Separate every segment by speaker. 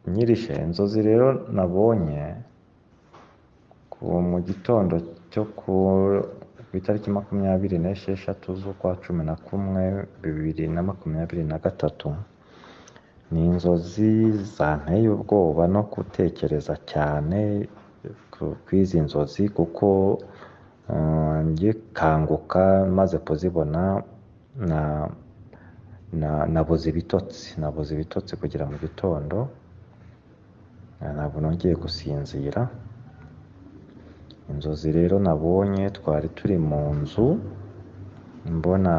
Speaker 1: nyirishe inzozi rero nabonye ku mu gitondo cyo ku itariki makumyabiri n'esheshatu z'ukwa cumi na kumwe bibiri na makumyabiri na gatatu ni inzozi zanteye ubwoba no gutekereza cyane kw'izi nzozi kuko ngikanguka maze kuzibona nabuze ibitotsi nabuze ibitotsi kugera mu gitondo ntabwo nongeye gusinzira inzozi rero nabonye twari turi mu nzu mbona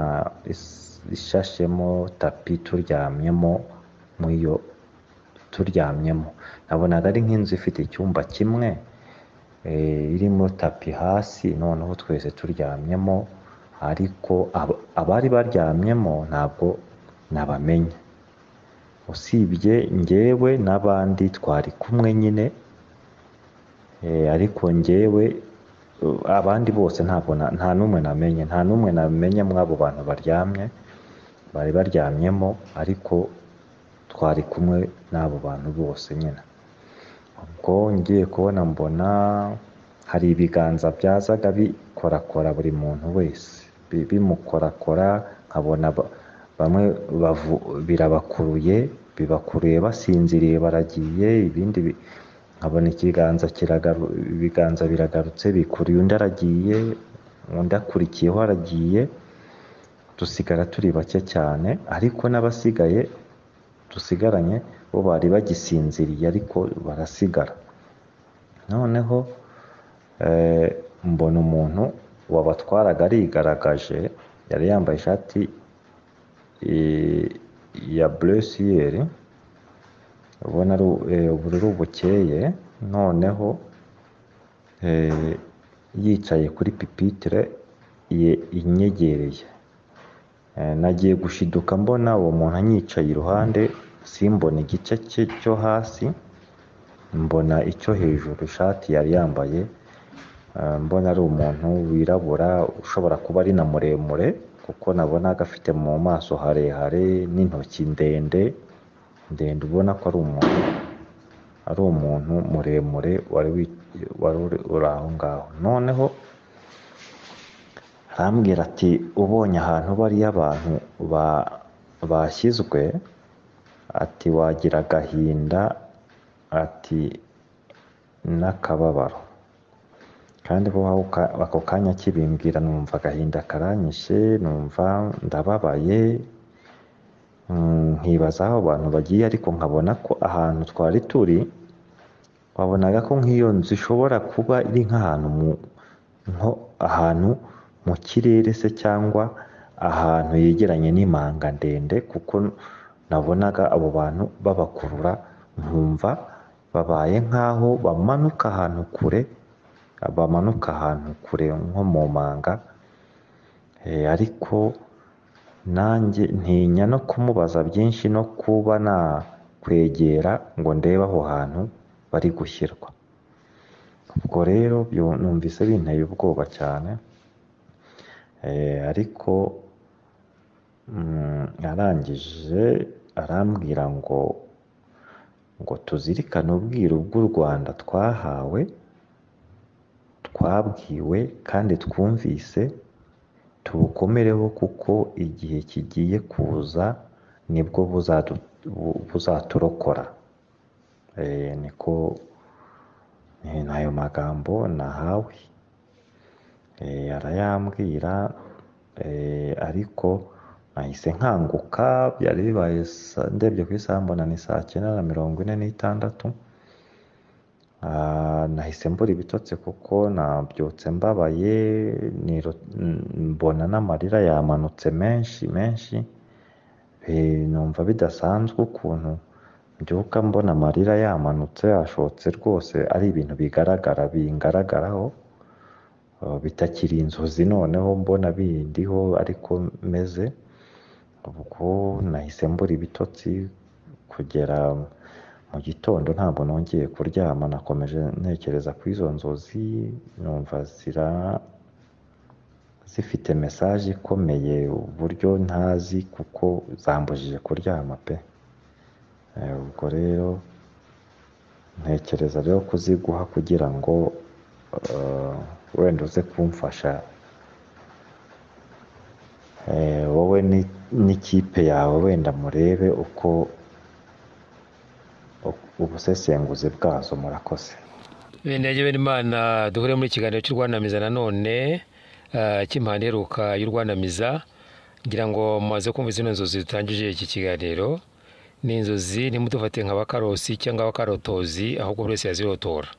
Speaker 1: ishashemo tapi turyamyemo muyo turyamyemo nabonaga ari nk'inzu ifite icyumba kimwe irimo tapi hasi noneho twese turyamyemo ariko abari baryamyemo ntabwo nabamenye usibye njyewe n'abandi twari kumwe nyine ariko njyewe abandi bose ntabwo nta n'umwe namenye nta n'umwe namenye muri abo bantu baryamye bari baryamyemo ariko twari kumwe n'abo bantu bose nyine ubwo ngiye kubona mbona hari ibiganza byazaga bikorakora buri muntu wese bimukorakora nkabona bamwe birabakuruye bibakuruye basinziriye baragiye ibindi nkabona ikiganza ibiganza biragarutse bikuruye undi aragiye undi akurikiyeho aragiye dusigara turi bake cyane ariko n'abasigaye dusigaranye bo bari bagisinziriye ariko barasigara noneho mbona umuntu wabatwaraga arigaragaje yari yambaye ishati ya buresiyeri ubona ari ubururu bukeye noneho yicaye kuri pipitire inyegereye nagiye gushiduka mbona uwo muntu anyicaye iruhande simbona igice cye cyo hasi mbona icyo hejuru ishati yari yambaye mbona ari umuntu wirabura ushobora kuba ari na muremure kuko nabonaga afite mu maso harehare n'intoki ndende ndende ubona ko ari umuntu ari umuntu muremure wari uri aho ngaho noneho arambwira ati ubonye ahantu bariya abantu bashyizwe ati wagira agahinda ati n'akababaro kandi bo ako kanya kibimbwira numva agahinda karanyishe numva ndababaye nkibaza aho abantu bagiye ariko nkabona ko ahantu twari turi wabonaga ko nk'iyo nzu ishobora kuba iri nk'ahantu nko ahantu mu kirere se cyangwa ahantu yegeranye n'imanga ndende kuko nabonaga abo bantu babakurura nkumva babaye nk'aho bamanuka ahantu kure bamanuka ahantu kure nko mu manga ariko nanjye ntinya no kumubaza byinshi no kuba nakwegera ngo ndebe aho hantu bari gushyirwa ubwo rero numvise binteye ubwoba cyane ariko arangije arambwira ngo ngo tuzirikane ubwiru bw'u rwanda twahawe twabwiwe kandi twumvise tubukomereho kuko igihe kigiye kuza nibwo buzaturokora niko ni ayo magambo nahawe arayambwira ariko nahise nkanguka byari bibaye ndebye ku isaha mbona ni saa cyenda na mirongo ine n'itandatu nahise mbura ibitotsi kuko nabyutse mbabaye mbona n'amarira yamanutse menshi menshi numva bidasanzwe ukuntu mbyuka mbona amarira yamanutse ashotse rwose ari ibintu bigaragara bingaragaraho bitakiri inzozi noneho mbona bindiho ariko meze ubwo nahise mbura ibitotsi kugera mu gitondo ntabwo nongeye kuryama nakomeje ntekereza ku izo nzozi numva zira zifite mesaje ikomeye uburyo ntazi kuko zambujije kuryama pe ubwo rero ntekereza rero kuziguha kugira ngo eh, wenda uze kumfasha Eh, wowe ni- n'ikipe yawe wenda murebe uko u- ubusesenguzi bwazo murakoze
Speaker 2: bene Imana duhure muri kiganiro cy'u Rwandamiza nanone eh, cy'impande iheruka y'u Rwandamiza ngira ngo mumaze kumva zino nzozi dutangije iki kiganiro ni inzozi ntimudufate nk'abakarosi cyangwa abakarotozi ahubwo buri wese yazirotora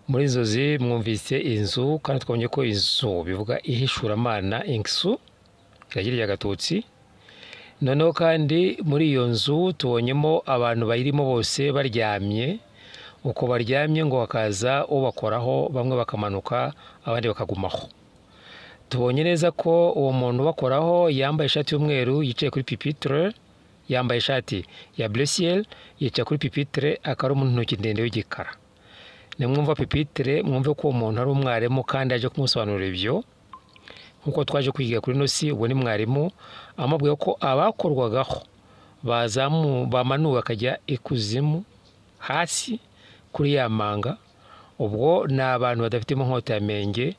Speaker 2: muri izo nzozi mwumvise inzu kandi twabonye ko inzu bivuga ihishuramana ingisu iragiriye agatutsi noneho kandi muri iyo nzu tubonyemo abantu bayirimo bose baryamye uko baryamye ngo hakaza ubakoraho bamwe bakamanuka abandi bakagumaho tubonye neza ko uwo muntu ubakoraho yambaye ishati y'umweru yicaye kuri pipitire yambaye ishati ya buresiyeri yicaye kuri pipitire akaba ari umuntu intoki ndende w'igikara nimwumva pipitire mwumve ko uwo muntu ari umwarimu kandi aje kumusobanurira ibyo nk'uko twaje kwiga kuri ino si ubwo ni mwarimu amubwiye ko abakorwagaho bazamu bamanuwe bakajya ikuzimu hasi kuri ya manga ubwo ni abantu badafite inkota ya menge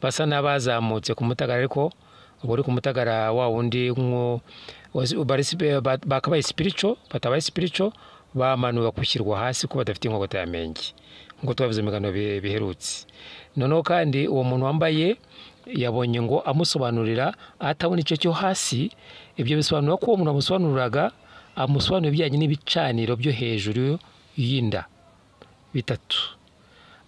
Speaker 2: basa n'abazamutse ku mutagara ariko ubwo uri ku mutagara wa wundi nk'u- wazi- bari sipi- ba- bakabaye sipirico batabaye sipirico bamanuwe gushyirwa hasi ko badafite inkota ya menge nk'uko twabivuze mu biganiro bi- biherutse noneho kandi uwo muntu wambaye yabonye ngo amusobanurira atabona igice cyo hasi ibyo bisobanura ko uwo muntu amusobanuriraga amusobanurira ibijyanye n'ibicaniro byo hejuru y'inda bitatu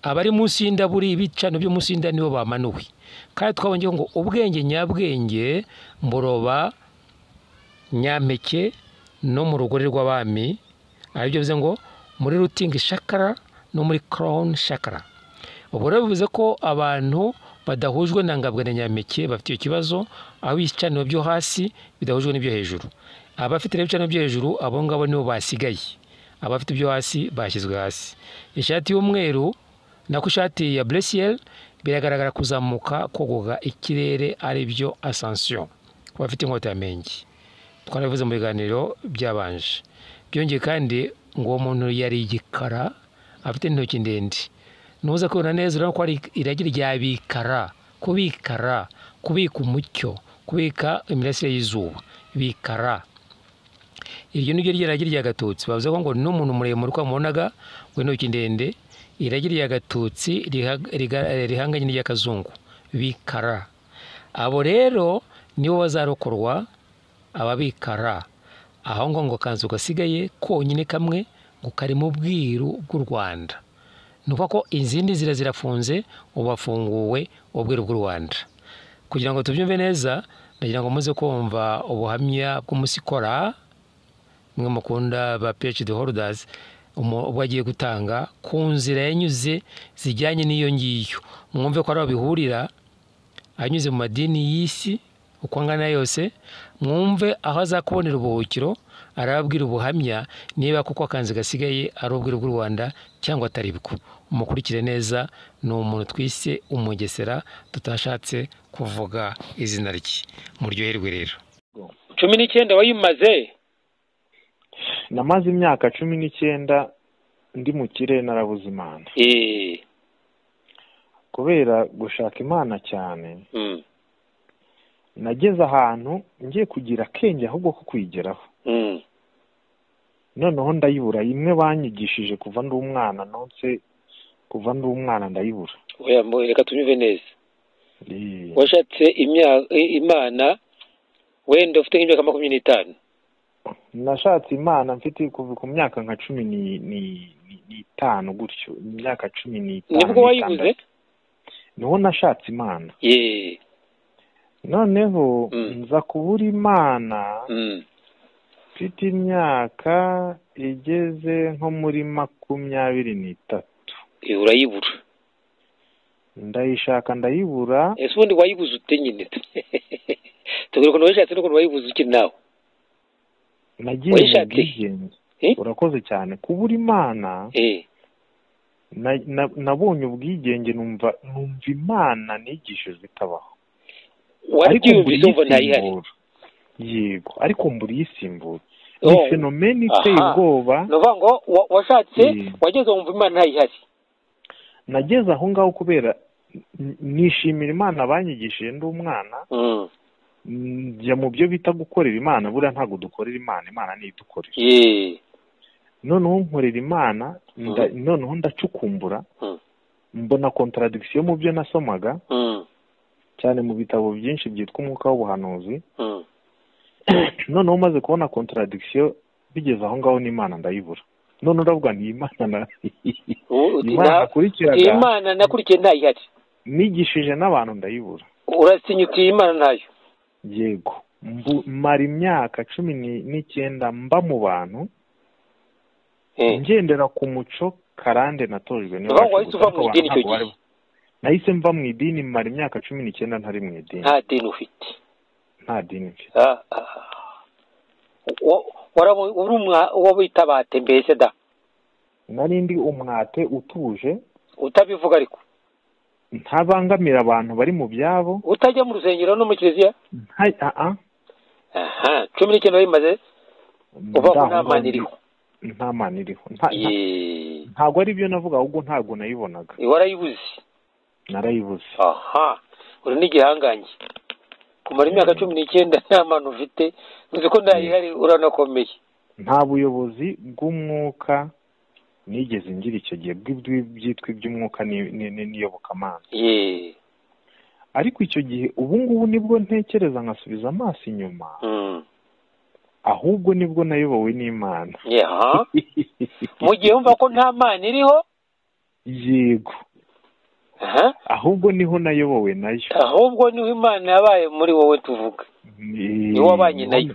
Speaker 2: abari munsi y'inda buri ibicaniro byo munsi y'inda nibo bamanuwe kandi twabonye ngo ubwenge nyabwenge mburoba nyampeke no mu rugori rw'abami aribyo bivuze ngo muri rutingi shakara no muri koroni shakara ubu rero bivuze ko abantu badahujwe na ngabwa na nyampeke bafite icyo kibazo aho ibicaniro byo hasi bidahujwe n'ibyo hejuru abafite rero ibicaniro byo hejuru abo ngabo nibo basigaye abafite ibyo hasi bashyizwe hasi ishati y'umweru nako ishati ya buresiyeri biragaragara kuzamuka kogoga ikirere aribyo asansiyo ku bafite inkota ya mengi twarabivuze mu biganiro byabanje byongeye kandi ngo uwo muntu yari igikara afite n'intoki ndende nuza kubona neza urabona ko ari iragi rya bikara kubikara kubika umucyo kubika imirasire y'izuba bikara iryo ni ryo ryaragi rya gatutsi bavuze ko ngo n'umuntu muremure uko wamubonaga w'intoki ndende iragi rya gatutsi riha- riga- rihanganye n'iry'akazungu bikara abo rero nibo bazarokorwa ababikara aho ngo ngo kanzu gasigaye konyine kamwe ngo karimo ubwiru bw'u rwanda ni ukuvuga ko izindi nzira zirafunze ubu hafunguwe ubwiru bw'u rwanda kugira ngo tubyumve neza ndagira ngo muze kumva ubuhamya bw'umusikora mwe mukunda ba phd holders umu- ubwo agiye gutanga ku nzira yanyuze zijyanye n'iyo ngiyo mwumve ko ari aho bihurira anyuze mu madini y'isi uko angana yose mwumve aho azakubonera ubuhukiro arababwira ubuhamya niba kuko akanzu gasigaye ari ubwiru bw'u rwanda cyangwa atari bwo umukurikire neza ni umuntu twise umugesera tutashatse kuvuga izina rye muryoherwe rero cumi n'icyenda wayimaze
Speaker 3: namaze imyaka cumi n'icyenda ndi mu kirere narabuze imana
Speaker 2: eee
Speaker 3: kubera gushaka imana cyane
Speaker 2: Mm.
Speaker 3: nageze ahantu ngiye kugira akenge ahubwo ko kuyigeraho
Speaker 2: Mm.
Speaker 3: noneho ndayibura imwe banyigishije kuva ndi umwana nonse kuva ndi umwana ndayibura
Speaker 2: oya mbo- reka tunyuve neza
Speaker 3: Eee.
Speaker 2: washatse imya- i- imana wenda ufite nk'imyaka makumyabiri n'itanu
Speaker 3: nashatse imana mfite kuva ku myaka nka cumi ni- ni- ni- n'itanu gutyo imyaka cumi n'itanu
Speaker 2: nibwo wayibuze
Speaker 3: n'itandatu. niho nashatse imana
Speaker 2: Yee.
Speaker 3: noneho
Speaker 2: Mm.
Speaker 3: nza kubura imana
Speaker 2: Mm.
Speaker 3: mfite imyaka igeze nko muri makumyabiri n'itatu
Speaker 2: Eh, urayibura
Speaker 3: ndayishaka ndayibura
Speaker 2: ese ubundi wayibuze ute nyine tubwire ukuntu wayishatse n'ukuntu wayibuze uki nawe
Speaker 3: nagiye mu
Speaker 2: wayishatse?
Speaker 3: bwigenge
Speaker 2: Eh?
Speaker 3: urakoze cyane kubura imana
Speaker 2: Eh.
Speaker 3: na- na- nabonye ubwigenge numva numva imana nigishijwe itabaho
Speaker 2: warabyiyumvise
Speaker 3: mbura
Speaker 2: umva ntayihari
Speaker 3: iyisimbura. yego ariko mbura iyisimbura ni fenomeni iteye ubwoba
Speaker 2: ni ukuvuga ngo wa- washatse
Speaker 3: Mm.
Speaker 2: wageze wumva imana ntayihari
Speaker 3: nageze aho ngaho kubera n- nishimira imana banyigishije ndi umwana
Speaker 2: Mm.
Speaker 3: njya mu byo bita gukorera imana buriya ntabwo dukorera imana imana niyo idukorera
Speaker 2: Yee.
Speaker 3: noneho nkorera imana nda- noneho ndacukumbura
Speaker 2: Mm.
Speaker 3: mbona contradiction mu byo nasomaga
Speaker 2: Mm.
Speaker 3: cyane mu bitabo byinshi byitwa umwuka w'ubuhanuzi
Speaker 2: Mm.
Speaker 3: noneho umaze kubona contradiction bigeze aho ngaho n'imana ndayibura none uravuga nti iyi mana na
Speaker 2: U-
Speaker 3: iyi mana
Speaker 2: na-
Speaker 3: nakurikiraga
Speaker 2: imana nakurikiye ntayihari
Speaker 3: nigishije n'abantu ndayibura
Speaker 2: urasinya uti iyi imana ntayo
Speaker 3: yego Mbu- mara imyaka cumi ni- n'icyenda mba mu bantu
Speaker 2: Eh.
Speaker 3: ngendera ku muco karande natojwe niwe
Speaker 2: Uva-
Speaker 3: wacu
Speaker 2: wahise
Speaker 3: gusa,
Speaker 2: uva mu
Speaker 3: ariko
Speaker 2: idini
Speaker 3: abantu
Speaker 2: icyo
Speaker 3: ntabwo bari-
Speaker 2: gihe.
Speaker 3: nahise mva mu idini mara imyaka cumi n'icyenda ntari mu idini
Speaker 2: nta dini ufite
Speaker 3: nta dini mfite
Speaker 2: Ah, ah. Wa- warabo- uri umwa- uwo bita bate mbese da
Speaker 3: nari ndi umwate utuje
Speaker 2: utabivuga ariko
Speaker 3: ntabangamira abantu bari mu byabo
Speaker 2: utajya mu rusengero no mu kiliziya
Speaker 3: nta- ah, ah.
Speaker 2: aha cumi n'icyenda bimaze uva
Speaker 3: Nta
Speaker 2: ko nta mana
Speaker 3: nkomyi.
Speaker 2: iriho
Speaker 3: nta mana iriho nta- nta-
Speaker 2: Yee.
Speaker 3: ntabwo ari byo navuga ahubwo ntabwo nayibonaga
Speaker 2: warayibuze
Speaker 3: narayibuze
Speaker 2: aha uri n'igihangange kumara imyaka cumi n'icyenda nta mana ufite uzi ko ntayihari uranakomeye
Speaker 3: nta buyobozi bw'umwuka nigeze ngira icyo gihe bw'ibyo- byitwa iby'umwuka ni- ni- ni- n'iyobokamana
Speaker 2: Yee.
Speaker 3: ariko icyo gihe ubu ngubu nibwo ntekereza nkasubiza amaso inyuma
Speaker 2: Mm.
Speaker 3: ahubwo nibwo nayobowe n'imana
Speaker 2: Ye, aha mu gihe wumva ko nta mana iriho
Speaker 3: yego
Speaker 2: aha
Speaker 3: ahubwo niho nayobowe nayo
Speaker 2: ahubwo niho imana yabaye muri wowe tuvuga
Speaker 3: Ni-
Speaker 2: Ni wowe wabanye nayo.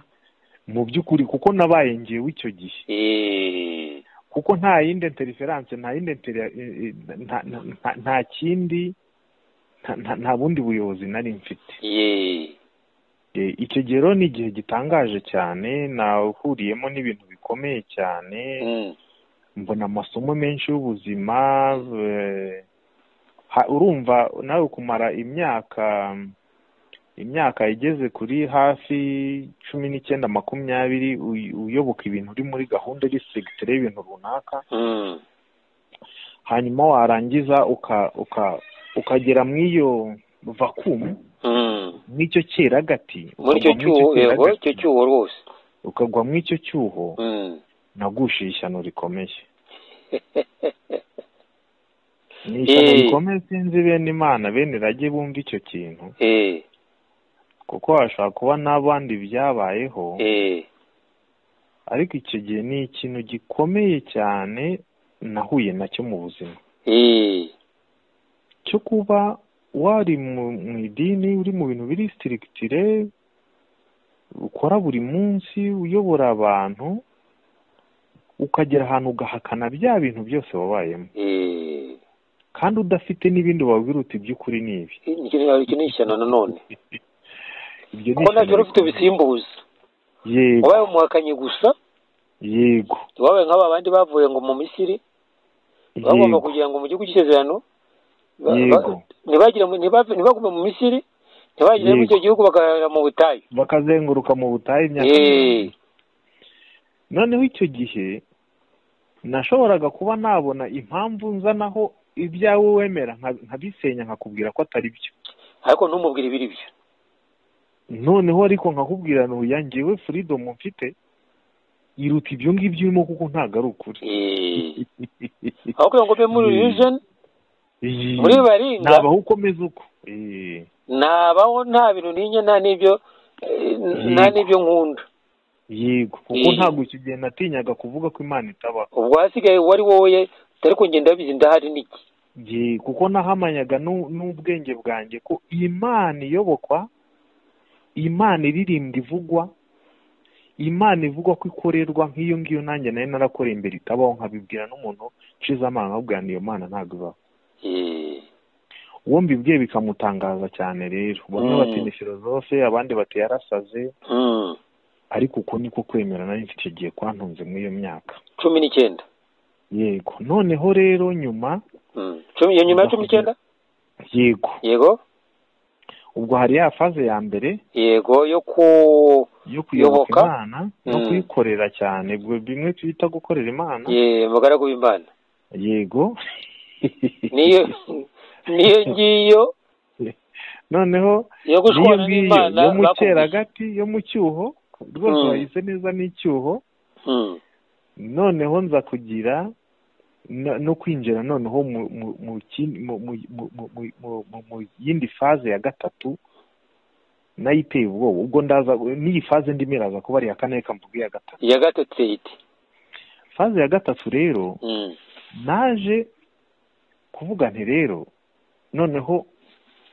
Speaker 3: mu by'ukuri kuko nabaye ngewe icyo gihe
Speaker 2: Yee.
Speaker 3: kuko nta yindi interiferanse nta yindi interi- eh, eh, nta- nta- nta- nta kindi nta- nta- nta bundi buyobozi nari mfite
Speaker 2: Yee.
Speaker 3: Eh, icyo gihe rero ni igihe gitangaje cyane nahuriyemo n'ibintu bikomeye cyane
Speaker 2: Mm.
Speaker 3: mbona amasomo menshi y'ubuzima eh, ha- urumva nawe kumara imyaka imyaka igeze kuri hafi cumi n'icyenda makumyabiri uy- uyoboka ibintu uri muri gahunda disigitire y'ibintu runaka
Speaker 2: Mm.
Speaker 3: hanyuma warangiza uka uka ukagera mu iyo vakumu
Speaker 2: Mm.
Speaker 3: mw'icyo cyeragati
Speaker 2: muri icyo
Speaker 3: ukagwa
Speaker 2: cyuho yego
Speaker 3: cyeragati,
Speaker 2: icyo cyuho rwose
Speaker 3: ukagwa mu icyo cyuho
Speaker 2: Mm.
Speaker 3: nagushiye ishyano rikomeye ni ishyano
Speaker 2: Eh.
Speaker 3: rikomeye sinzi bene imana bene irage bumva icyo kintu
Speaker 2: Eh,
Speaker 3: kuko hashobora kuba n'abandi byabayeho
Speaker 2: eh,
Speaker 3: ariko icyo gihe ni ikintu gikomeye cyane nahuye nacyo mu buzima
Speaker 2: eh,
Speaker 3: cyo kuba wari mu mu idini uri mu bintu biri sitirikitire ukora buri munsi uyobora abantu ukagera ahantu ugahakana bya bintu byose wabayemo
Speaker 2: eh.
Speaker 3: kandi udafite n'ibindi wabwira uti iby'ukuri ni ibi
Speaker 2: Iki ni- iki ni ishyano nanone
Speaker 3: ibyo ni
Speaker 2: kuko ntacyo wari
Speaker 3: ishyano
Speaker 2: ufite
Speaker 3: rikomeye.
Speaker 2: bisimbuza
Speaker 3: yego
Speaker 2: wabaye umuhakanyi gusa
Speaker 3: yego
Speaker 2: wabaye nk'aba bandi bavuye ngo mu misiri bagomba
Speaker 3: yego
Speaker 2: kugira ngo mu gihugu cy'isezerano ba- ba-
Speaker 3: yego
Speaker 2: ntibagire mu- ntiba- ntibagume mu misiri ntibagire muri
Speaker 3: Yego.
Speaker 2: icyo gihugu bakarara mu butayu
Speaker 3: bakazenguruka mu butayu imyaka
Speaker 2: Eh,
Speaker 3: mirongo ine. noneho icyo gihe nashoboraga kuba nabona impamvu nzanaho ibyawe wemera nka- nkabisenya nkakubwira ko atari byo
Speaker 2: ariko ntumubwire ibiri byo
Speaker 3: noneho ariko nkakubwira ntuya ngewe freedom mfite iruta ibyo ngibyo urimo kuko ntabwo ari ukuri
Speaker 2: Eh, aho kugira ngo ube muri
Speaker 3: Eh.
Speaker 2: illusion
Speaker 3: Iyi-
Speaker 2: muri baringa
Speaker 3: nabaho ukomeza uko Eh,
Speaker 2: nabaho nta bintu ninye nta n'ibyo eh, nta
Speaker 3: Yego.
Speaker 2: n'ibyo nkunda
Speaker 3: yego kuko
Speaker 2: Eh.
Speaker 3: ntabwo icyo gihe natinyaga kuvuga ko imana itabaho
Speaker 2: ubwo hasigaye wari wowe utari kugenda bizi ndahari niki
Speaker 3: Ye, kuko nahamanyaga n'u- n'ubwenge bwanjye ko imana iyobokwa imana iririmba ivugwa imana ivugwa ko ikorerwa nk'iyo ngiyo nanjye nari narakoreye imbere itabaho nkabibwira n'umuntu nshize amanga nkabwira nti iyo mana ntabwo ibaho
Speaker 2: Eh,
Speaker 3: uwo mbibwiye bikamutangaza cyane rero bamwe
Speaker 2: Mm.
Speaker 3: bati ni filozofe abandi bati yarasaze
Speaker 2: mm,
Speaker 3: ariko uko niko kwemera nari mfite icyo gihe kwantunze muri iyo myaka
Speaker 2: cumi n'icyenda
Speaker 3: yego noneho rero nyuma
Speaker 2: Mm, cumi iyo nyuma ya cumi n'icyenda
Speaker 3: yego
Speaker 2: yego
Speaker 3: ubwo hari ya faze ya mbere
Speaker 2: yego yo ku
Speaker 3: yo
Speaker 2: Yoboka.
Speaker 3: kuyoboka imana no
Speaker 2: Mm.
Speaker 3: kuyikorera cyane ubwo bimwe twita gukorera imana
Speaker 2: ye mugaragu w'imana
Speaker 3: yego
Speaker 2: niyo niyo ngiyo yo
Speaker 3: noneho n'iyo
Speaker 2: gushwana
Speaker 3: ngiyo
Speaker 2: n'imana
Speaker 3: yo mu
Speaker 2: bakubwiye.
Speaker 3: cyeragati yo mu cyuho rwose
Speaker 2: Mm.
Speaker 3: wayize neza n'icyuho
Speaker 2: Mm.
Speaker 3: noneho nza kugira no- no kwinjira noneho mu mu- mu kindi- mu- mu- mu- mu- mu- mu- mu- mu yindi faze ya gatatu nayo iteye ubwoba ubwo ndaza n'iyi faze ndimo iraza kuba ari iya kane reka mvuge iya gatatu
Speaker 2: ya gatatu ite
Speaker 3: faze ya gatatu rero
Speaker 2: Mm.
Speaker 3: naje kuvuga nti rero noneho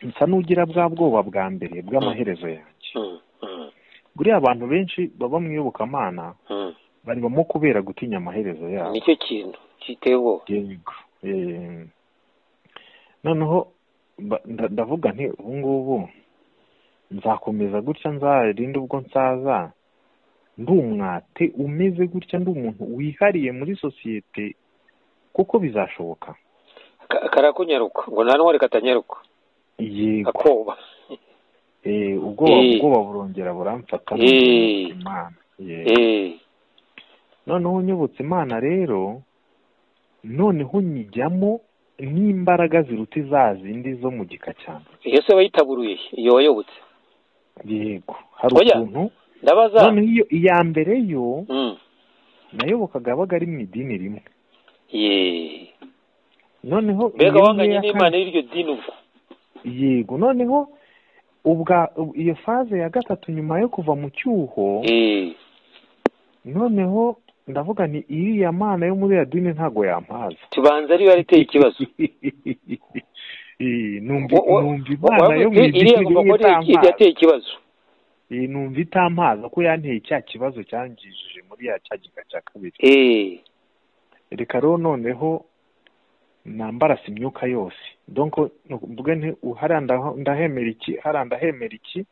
Speaker 3: nsa n'ugira bwa bwoba bwa mbere bw'amaherezo yanjye
Speaker 2: Mm. Mm.
Speaker 3: buriya abantu benshi baba mu iyobokamana
Speaker 2: Mm.
Speaker 3: baribamo kubera gutinya amaherezo yabo
Speaker 2: nicyo kintu giteye ubwoba
Speaker 3: yego Eh, noneho ba- nda- ndavuga nti ubu ngubu nzakomeza gutya nzarinde ubwo nsaza ndi umwate umeze gutya ndi umuntu wihariye muri sosiyete kuko bizashoboka
Speaker 2: Ka- karakunyaruka ngo nta ntwari katanyaruka
Speaker 3: yego
Speaker 2: akoba
Speaker 3: Eh, ubwoba
Speaker 2: Eh.
Speaker 3: ubwoba burongera buramfata
Speaker 2: Eh.
Speaker 3: nibutse imana Eh,
Speaker 2: Eh.
Speaker 3: noneho nyibutse imana rero noneho nyijyamo n'imbaraga ziruta za zindi zo mu gika cyane
Speaker 2: iyo se wayitaburuye iyo wayobotse
Speaker 3: yego hari
Speaker 2: Oya.
Speaker 3: ukuntu
Speaker 2: ndabaza
Speaker 3: noneho iyo iya mbere yo
Speaker 2: Mm.
Speaker 3: nayobokaga abaga ari mu idini rimwe
Speaker 2: ye
Speaker 3: noneho
Speaker 2: mbega
Speaker 3: iyo
Speaker 2: wanganye
Speaker 3: ngiyo ya
Speaker 2: n'imana
Speaker 3: kane-
Speaker 2: y'iryo dini ubwo
Speaker 3: yego noneho ubwa u- iyo faze ya gatatu nyuma yo kuva mu cyuho
Speaker 2: Eh.
Speaker 3: noneho ndavuga ni iriya mana yo muri ya dini ntago yampaza
Speaker 2: tubanza ariyo yari iteye ikibazo
Speaker 3: Eh, numva
Speaker 2: Wo- wo-
Speaker 3: numva imana yo mu
Speaker 2: wabibwiye iriya
Speaker 3: idini
Speaker 2: ngoma ko
Speaker 3: rimwe
Speaker 2: ariyo
Speaker 3: itampaza
Speaker 2: yateye ikibazo
Speaker 3: Eh, numva itampaza ko yanteye cya kibazo cyangijije muri ya cya gika cya kabiri
Speaker 2: Eh.
Speaker 3: reka rero noneho nambarasa imyuka yose donc ni ukuvuga nti hariya ndaho- ndahemera iki hariya ndahemera iki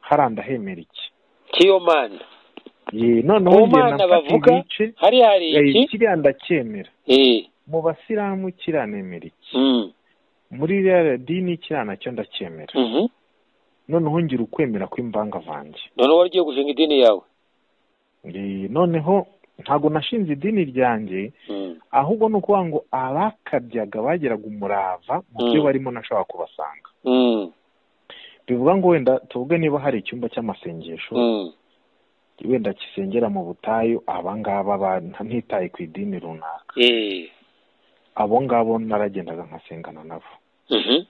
Speaker 3: hariya ndahemera iki
Speaker 2: kiyo mana
Speaker 3: Eh, noneho
Speaker 2: Mu
Speaker 3: njye
Speaker 2: mana
Speaker 3: nafata
Speaker 2: bavuga,
Speaker 3: ibice
Speaker 2: hari hari
Speaker 3: eh,
Speaker 2: iki
Speaker 3: kiriya ndacyemera
Speaker 2: Eh.
Speaker 3: mu basilamu kiriya nemera iki
Speaker 2: Mm.
Speaker 3: muri iriya dini kiriya nacyo ndacyemera
Speaker 2: Mhm.
Speaker 3: noneho ngira ukwemera kw'imvangavange
Speaker 2: noneho wari ugiye gushinga idini yawe
Speaker 3: Eh, noneho ntabwo nashinze idini ryanjye
Speaker 2: Mm.
Speaker 3: ahubwo ni ukuvuga ngo abakabyaga bageraga umurava mu byo
Speaker 2: Mm.
Speaker 3: barimo nashobora kubasanga
Speaker 2: Mm.
Speaker 3: bivuga ngo wenda tuvuge niba hari icyumba cy'amasengesho
Speaker 2: Mm.
Speaker 3: wenda kisengera mu butayu abangaba ba- ntitaye ku idini runaka
Speaker 2: Eh.
Speaker 3: abo ngabo naragendaga nkasengana nabo
Speaker 2: Mhm.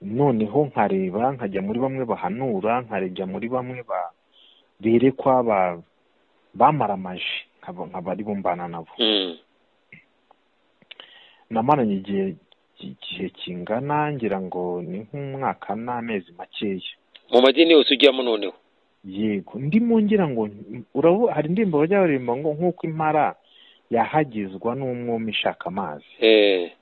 Speaker 3: noneho nkareba nkajya muri bamwe bahanura nkarejya muri bamwe ba- berekwa ba- bamaramaje nkaba nkaba ari bumbana nabo
Speaker 2: Mm.
Speaker 3: namaranye igihe igihe kingana ngira ngo ni nk'umwaka n'amezi makeya
Speaker 2: mu madini yose ujyamo noneho
Speaker 3: yego ndimo ngira ngo urabu hari indirimbo bajya baririmba ngo nk'uko impara yahagizwa n'umwuma ishaka amazi
Speaker 2: Eh.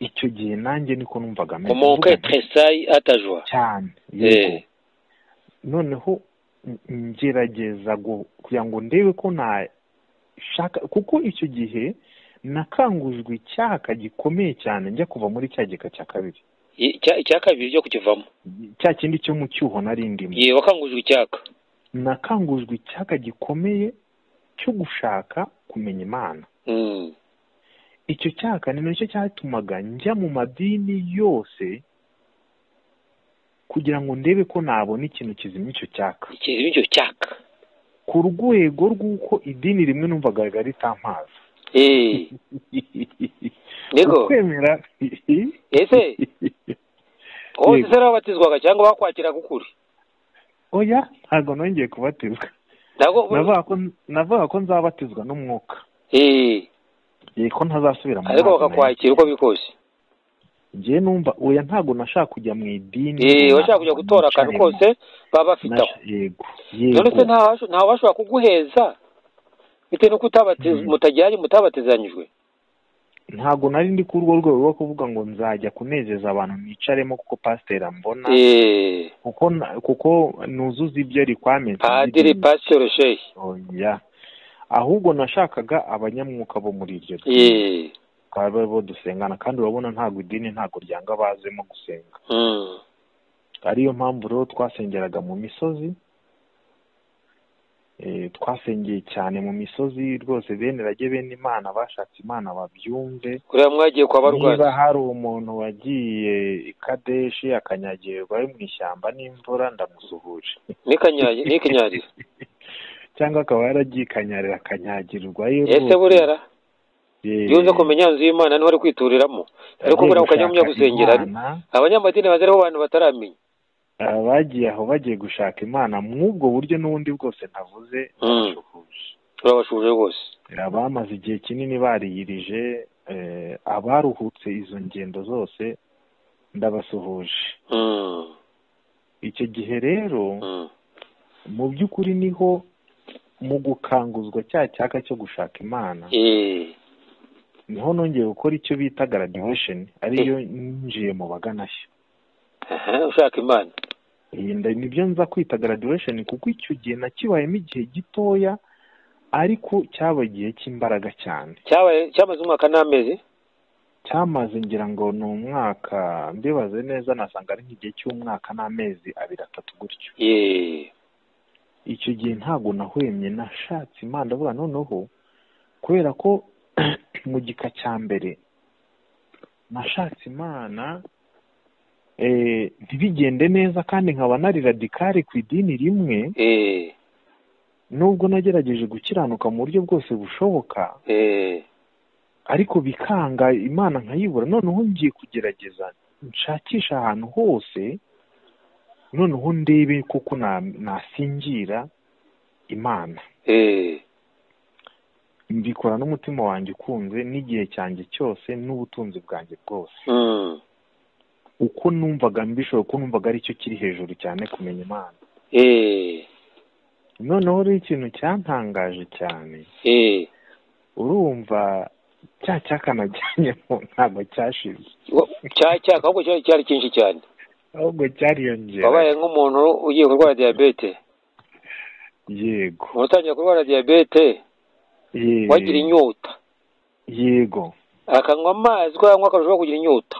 Speaker 3: icyo gihe nanjye niko numvaga ameze
Speaker 2: umuntu
Speaker 3: Ndavuga nti,
Speaker 2: tresayi atajwa
Speaker 3: cyane yego
Speaker 2: Eh.
Speaker 3: noneho n- ngerageza gu- kugira ngo ndebe ko nashaka kuko icyo gihe nakangujwe icyaka gikomeye cyane njya kuva muri cya gika cya kabiri
Speaker 2: Ye- icya icya kabiri cyo kukivamo
Speaker 3: cya kindi cyo mu cyuho nari ndimo
Speaker 2: ye wakangujwe icyaka
Speaker 3: nakangujwe icyaka gikomeye cyo gushaka kumenya imana
Speaker 2: Mm.
Speaker 3: icyo cyaka ni nacyo cyatumaga njya mu madini yose kugira ngo ndebe ko nabona ikintu kizimya icyo cyaka
Speaker 2: ikintu icyo cyaka
Speaker 3: ku rwego rw'uko idini rimwe numvaga ritampaza
Speaker 2: Eh. niko
Speaker 3: ukwemera
Speaker 2: ese hose se babatizwaga cyangwa bakwakira kukuri
Speaker 3: oya ntabwo nongeye kubatizwa
Speaker 2: ntabwo
Speaker 3: navuga ko navuga ko nzabatizwa n'umwuka
Speaker 2: Eh.
Speaker 3: Eh, ko ntazasubira mu
Speaker 2: ariko
Speaker 3: mazi na yo.
Speaker 2: bakakwakira uko biri kose
Speaker 3: njyewe numva oya ntabwo nashaka kujya mu idini
Speaker 2: Eh,
Speaker 3: runaka,
Speaker 2: washaka kujya gutora akantu
Speaker 3: nicaremo.
Speaker 4: kose,
Speaker 2: kose baba bafite aho
Speaker 3: Nasha- yego yego
Speaker 2: none se ntawe ntawe bashobora kuguheza bitewe n'uko utabatiz-
Speaker 3: Mhm.
Speaker 2: mutajyanye mutabatizanyijwe
Speaker 3: ntabwo nari ndi kuri urwo rwego rwo kuvuga ngo nzajya kunezeza abantu nicaremo kuko pasiteri ambona
Speaker 2: Eh.
Speaker 3: kuko na- kuko nuzuza ibyo rikwamenti
Speaker 2: padiri pasitoro shehi
Speaker 3: oya ahubwo nashakaga abanyamwuka bo muri iryo dini
Speaker 2: Eh.
Speaker 3: bakaba ari bo dusengana kandi urabona ntabwo idini ntabwo ryanga bazemo gusenga
Speaker 2: Mm.
Speaker 3: ariyo mpamvu rero twasengeraga mu misozi Eh, twasengeye cyane mu misozi rwose bene rage bene imana bashatse imana babyumve
Speaker 2: uriya mwagiye kwa barwayi
Speaker 3: niba hari umuntu wagiye i kadeshi akanyagirwa ari mu ishyamba n'imvura ndamusuhuje
Speaker 2: n'ikanyaye n'ikinyarira
Speaker 3: cyangwa akaba yaragiye i kanyarira akanyagirwa
Speaker 2: ese burera iyo uza kumenya inzu y'imana niho ari kwituriramo ariko buriya ukajya mu byo gusengera abanyamadini bazi ariho abantu bataramenya
Speaker 3: bagiye aho bagiye gushaka imana mw'ubwo buryo n'ubundi bwose ntavuze barashuhuje
Speaker 2: urabashuje rwose
Speaker 3: bamaze igihe kinini bariyirije eh, abaruhutse izo ngendo zose ndabasuhuje
Speaker 2: Mm,
Speaker 3: icyo gihe rero
Speaker 2: mm.
Speaker 3: mu by'ukuri niho mu gukanguzwa cya cyaka cyo gushaka imana
Speaker 2: Eh,
Speaker 3: niho nongeye gukora icyo bita graduation ariyo ninjiye mu baganashya
Speaker 2: aha, ushaka imana
Speaker 3: iyi nda nibyo nza kwita graduation kuko icyo gihe nakibayemo igihe gitoya ariko cyaba igihe cy'imbaraga cyane
Speaker 2: cyabaye cyamaze umwaka n'amezi
Speaker 3: cyamaze ngira ngo ni umwaka mbibaze neza nasanga ari nk'igihe cy'umwaka n'amezi abiri atatu gutyo
Speaker 2: Eh,
Speaker 3: icyo gihe ntabwo nahwemye nashatse imana ndavuga noneho kubera ko mu gika cya mbere nashatse imana eh, ntibigende neza kandi nkaba nari radikari ku idini rimwe
Speaker 2: eh,
Speaker 3: nubwo nagerageje gukiranuka mu buryo bwose bushoboka
Speaker 2: eh,
Speaker 3: ariko bikanga imana nkayibura noneho ngiye kugerageza nshakisha ahantu hose noneho ndebe kuko na- nasingira imana
Speaker 2: eh.
Speaker 3: mbikora n'umutima wanjye ukunze n'igihe cyanjye cyose n'ubutunzi bwanjye bwose
Speaker 2: Mm.
Speaker 3: uko numvaga mbishoboye uko numvaga aricyo kiri hejuru cyane kumenya imana
Speaker 2: Eh,
Speaker 3: noneho rero ikintu cyantangaje cyane
Speaker 2: eh.
Speaker 3: urumva cya cyakanajyanyemo ntabwo cyashize
Speaker 2: Wa- cya cyaka ahubwo cyari cyari cyinshi cyane
Speaker 3: ahubwo cyariyongera
Speaker 2: wabaye nk'umuntu ugiye kurwara diyabete
Speaker 3: yego
Speaker 2: umuntu utangiye kurwara diyabete
Speaker 3: Ye-
Speaker 2: wagira inyota
Speaker 3: yego
Speaker 2: akanywa amazi ko yanywa akarushaho kugira inyota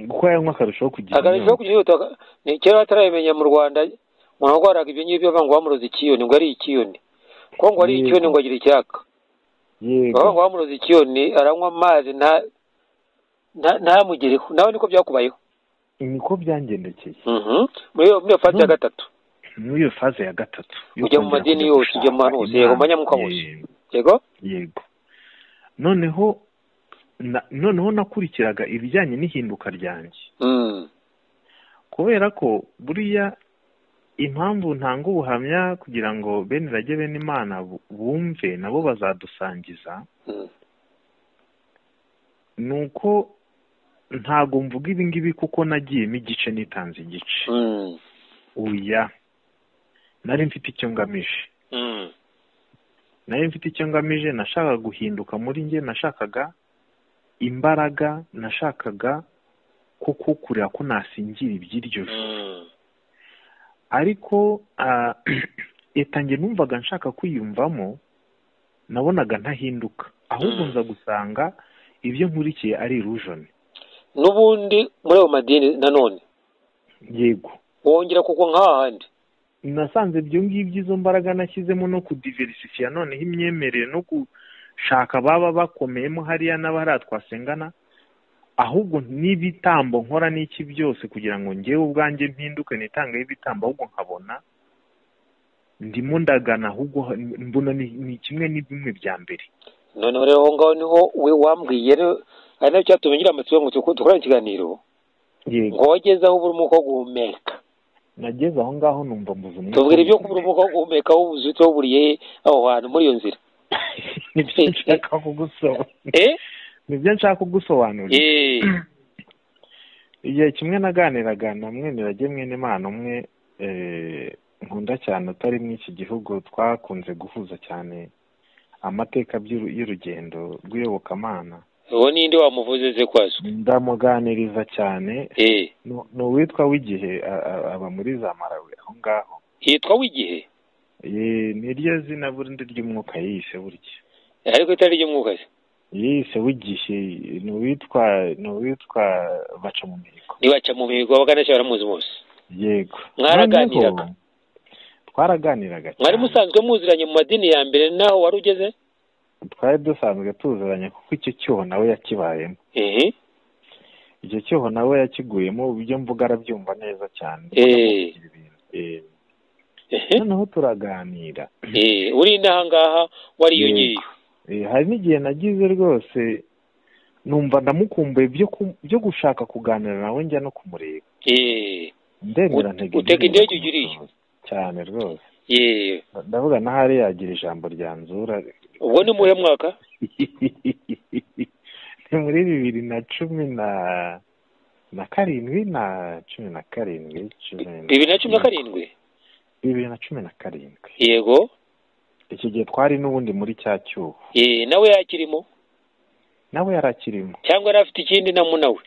Speaker 3: uko yanywa akarushaho kugira
Speaker 2: akarushaho
Speaker 3: inyota
Speaker 2: kugira inyota aka- ni kera batarabimenya mu rwanda umuntu warwaraga ibyo ngibyo bavanga bamuroza ikiyoni ngo ari ikiyoni kuko ngo ari
Speaker 3: Yego.
Speaker 2: ikiyoni ngo agira icyaka
Speaker 3: yego
Speaker 2: bavanga bamuroza ikiyoni aranywa amazi nta nta- ntamugireho nawe niko byakubayeho
Speaker 3: niko byangendekeye
Speaker 2: Mhm. muri iyo muri iyo fasi ya
Speaker 3: Mm.
Speaker 2: gatatu
Speaker 3: muri iyo faze ya gatatu yo
Speaker 2: Ujya mu
Speaker 3: kongera
Speaker 2: madini
Speaker 3: kujya
Speaker 2: yose, ujya mu bantu
Speaker 3: gushaka
Speaker 2: hose, yego,
Speaker 3: Imana.
Speaker 2: abanyamuka bose.
Speaker 3: Ye-
Speaker 2: yego
Speaker 3: yego noneho na- noneho nakurikiraga ibijyanye n'ihinduka ryanjye
Speaker 2: Mm.
Speaker 3: kubera ko buriya impamvu ntanga ubuhamya kugira ngo bene rage bene imana bu- bumve nabo bazadusangiza
Speaker 2: Mm.
Speaker 3: ni uko ntabwo mvuga ibi ngibi kuko nagiyemo igice nitanze igice
Speaker 2: Mm.
Speaker 3: oya nari mfite icyo ngamije
Speaker 2: Mm.
Speaker 3: nari mfite icyo ngamije nashakaga guhinduka muri njye nashakaga imbaraga nashakaga koko kureba ko nasingira iby'iryo joro
Speaker 2: Mm.
Speaker 3: ariko ah, leta njye numvaga nshaka kwiyumvamo nabonaga ntahinduka ahubwo
Speaker 2: Mm.
Speaker 3: nza gusanga ibyo nkurikiye ari illusion
Speaker 2: n'ubundi muri ayo madini nanone
Speaker 3: yego
Speaker 2: wongera kuko nk'ahandi
Speaker 3: nasanze ibyo ngibyo izo mbaraga nashyizemo no kudiversifiya noneho imyemerere no gushaka baba bakomeyemo hariya n'abahariya twasengana ahubwo n'ibitambo nkora n'iki byose kugira ngo ngewe ubwanjye mpinduke nitangeho ibitambo ahubwo nkabona ndimo ndagana ahubwo ha- mbona ni ni kimwe n'ibimwe bya mbere
Speaker 2: noneho rero aho ngaho niho we wambwiye rero- ari nacyo cyatumye ngira amatsiko ngo tuko- dukorane ikiganiro ngo
Speaker 3: yego
Speaker 2: wageze aho ubura umwuka wo guhumeka
Speaker 3: nageze aho ngaho numva mbuze umwuka
Speaker 2: tubwira ibyo kubura umwuka wo guhumeka w'ubuzi waburiye aho hantu muri iyo nzira
Speaker 3: nibyo nshaka kugusobanurira
Speaker 2: eh
Speaker 3: nibyo nshaka kugusobanurira
Speaker 2: eh
Speaker 3: igihe kimwe naganiraga na mwemerage mwene imana umwe eh, nkunda cyane utari mu iki gihugu twakunze guhuza cyane amateka by'uru- y'urugendo rw'iyobokamana
Speaker 2: uwo ninde wamuvuze ze kwazo
Speaker 3: ndamuganiriza cyane
Speaker 2: eh
Speaker 3: ni- ni uwitwa w'igihe a- a- aba muri za marawe aho ngaho
Speaker 2: yitwa w'igihe
Speaker 3: Ye- ni ryo zina burindi ry'umwuka yise burya
Speaker 2: ariko itari ry'umwuka se
Speaker 3: yise w'igihe ni uwitwa ni uwitwa baca mu mihigo
Speaker 2: nibaca mu mihigo bakanashya baramuzi bose
Speaker 3: yego
Speaker 2: Mwaraganiraga?
Speaker 3: Noneho, twaraganiraga
Speaker 2: mwari musanzwe muziranye mu madini ya mbere naho wari ugeze
Speaker 3: twari dusanzwe tuziranye kuko icyo cyuho nawe yakibayemo
Speaker 2: ehe
Speaker 3: icyo cyuho nawe yakiguyemo ibyo mvuga arabyumva neza cyane
Speaker 2: Eh.
Speaker 3: Eh,
Speaker 2: ehe
Speaker 3: noneho turaganira
Speaker 2: Eh, uri inaha ngaha wariyongereye
Speaker 3: Eh, hari n'igihe nagize rwose numva ndamukumbuye byo ku- byo gushaka kuganira nawe njya no kumureba
Speaker 2: Eh,
Speaker 3: ndemera
Speaker 2: Ut-
Speaker 3: ntege
Speaker 2: utega
Speaker 3: ndemera
Speaker 2: indege ujya uriya.
Speaker 3: kumusohoza. cyane rwose
Speaker 2: eh.
Speaker 3: Nda- ndavuga ntahari yagira ijambo ryanzura
Speaker 2: ubwo ni muhe mwaka
Speaker 3: ni muri bibiri na cumi na na karindwi na cumi na karindwi cumi na-
Speaker 2: bibiri na cumi na karindwi
Speaker 3: bibiri na cumi na karindwi
Speaker 2: yego
Speaker 3: iki gihe twari n'ubundi muri cya cyuho
Speaker 2: Eh, nawe yakirimo
Speaker 3: nawe yari akirimo
Speaker 2: cyangwa yari afite ikindi namu nawe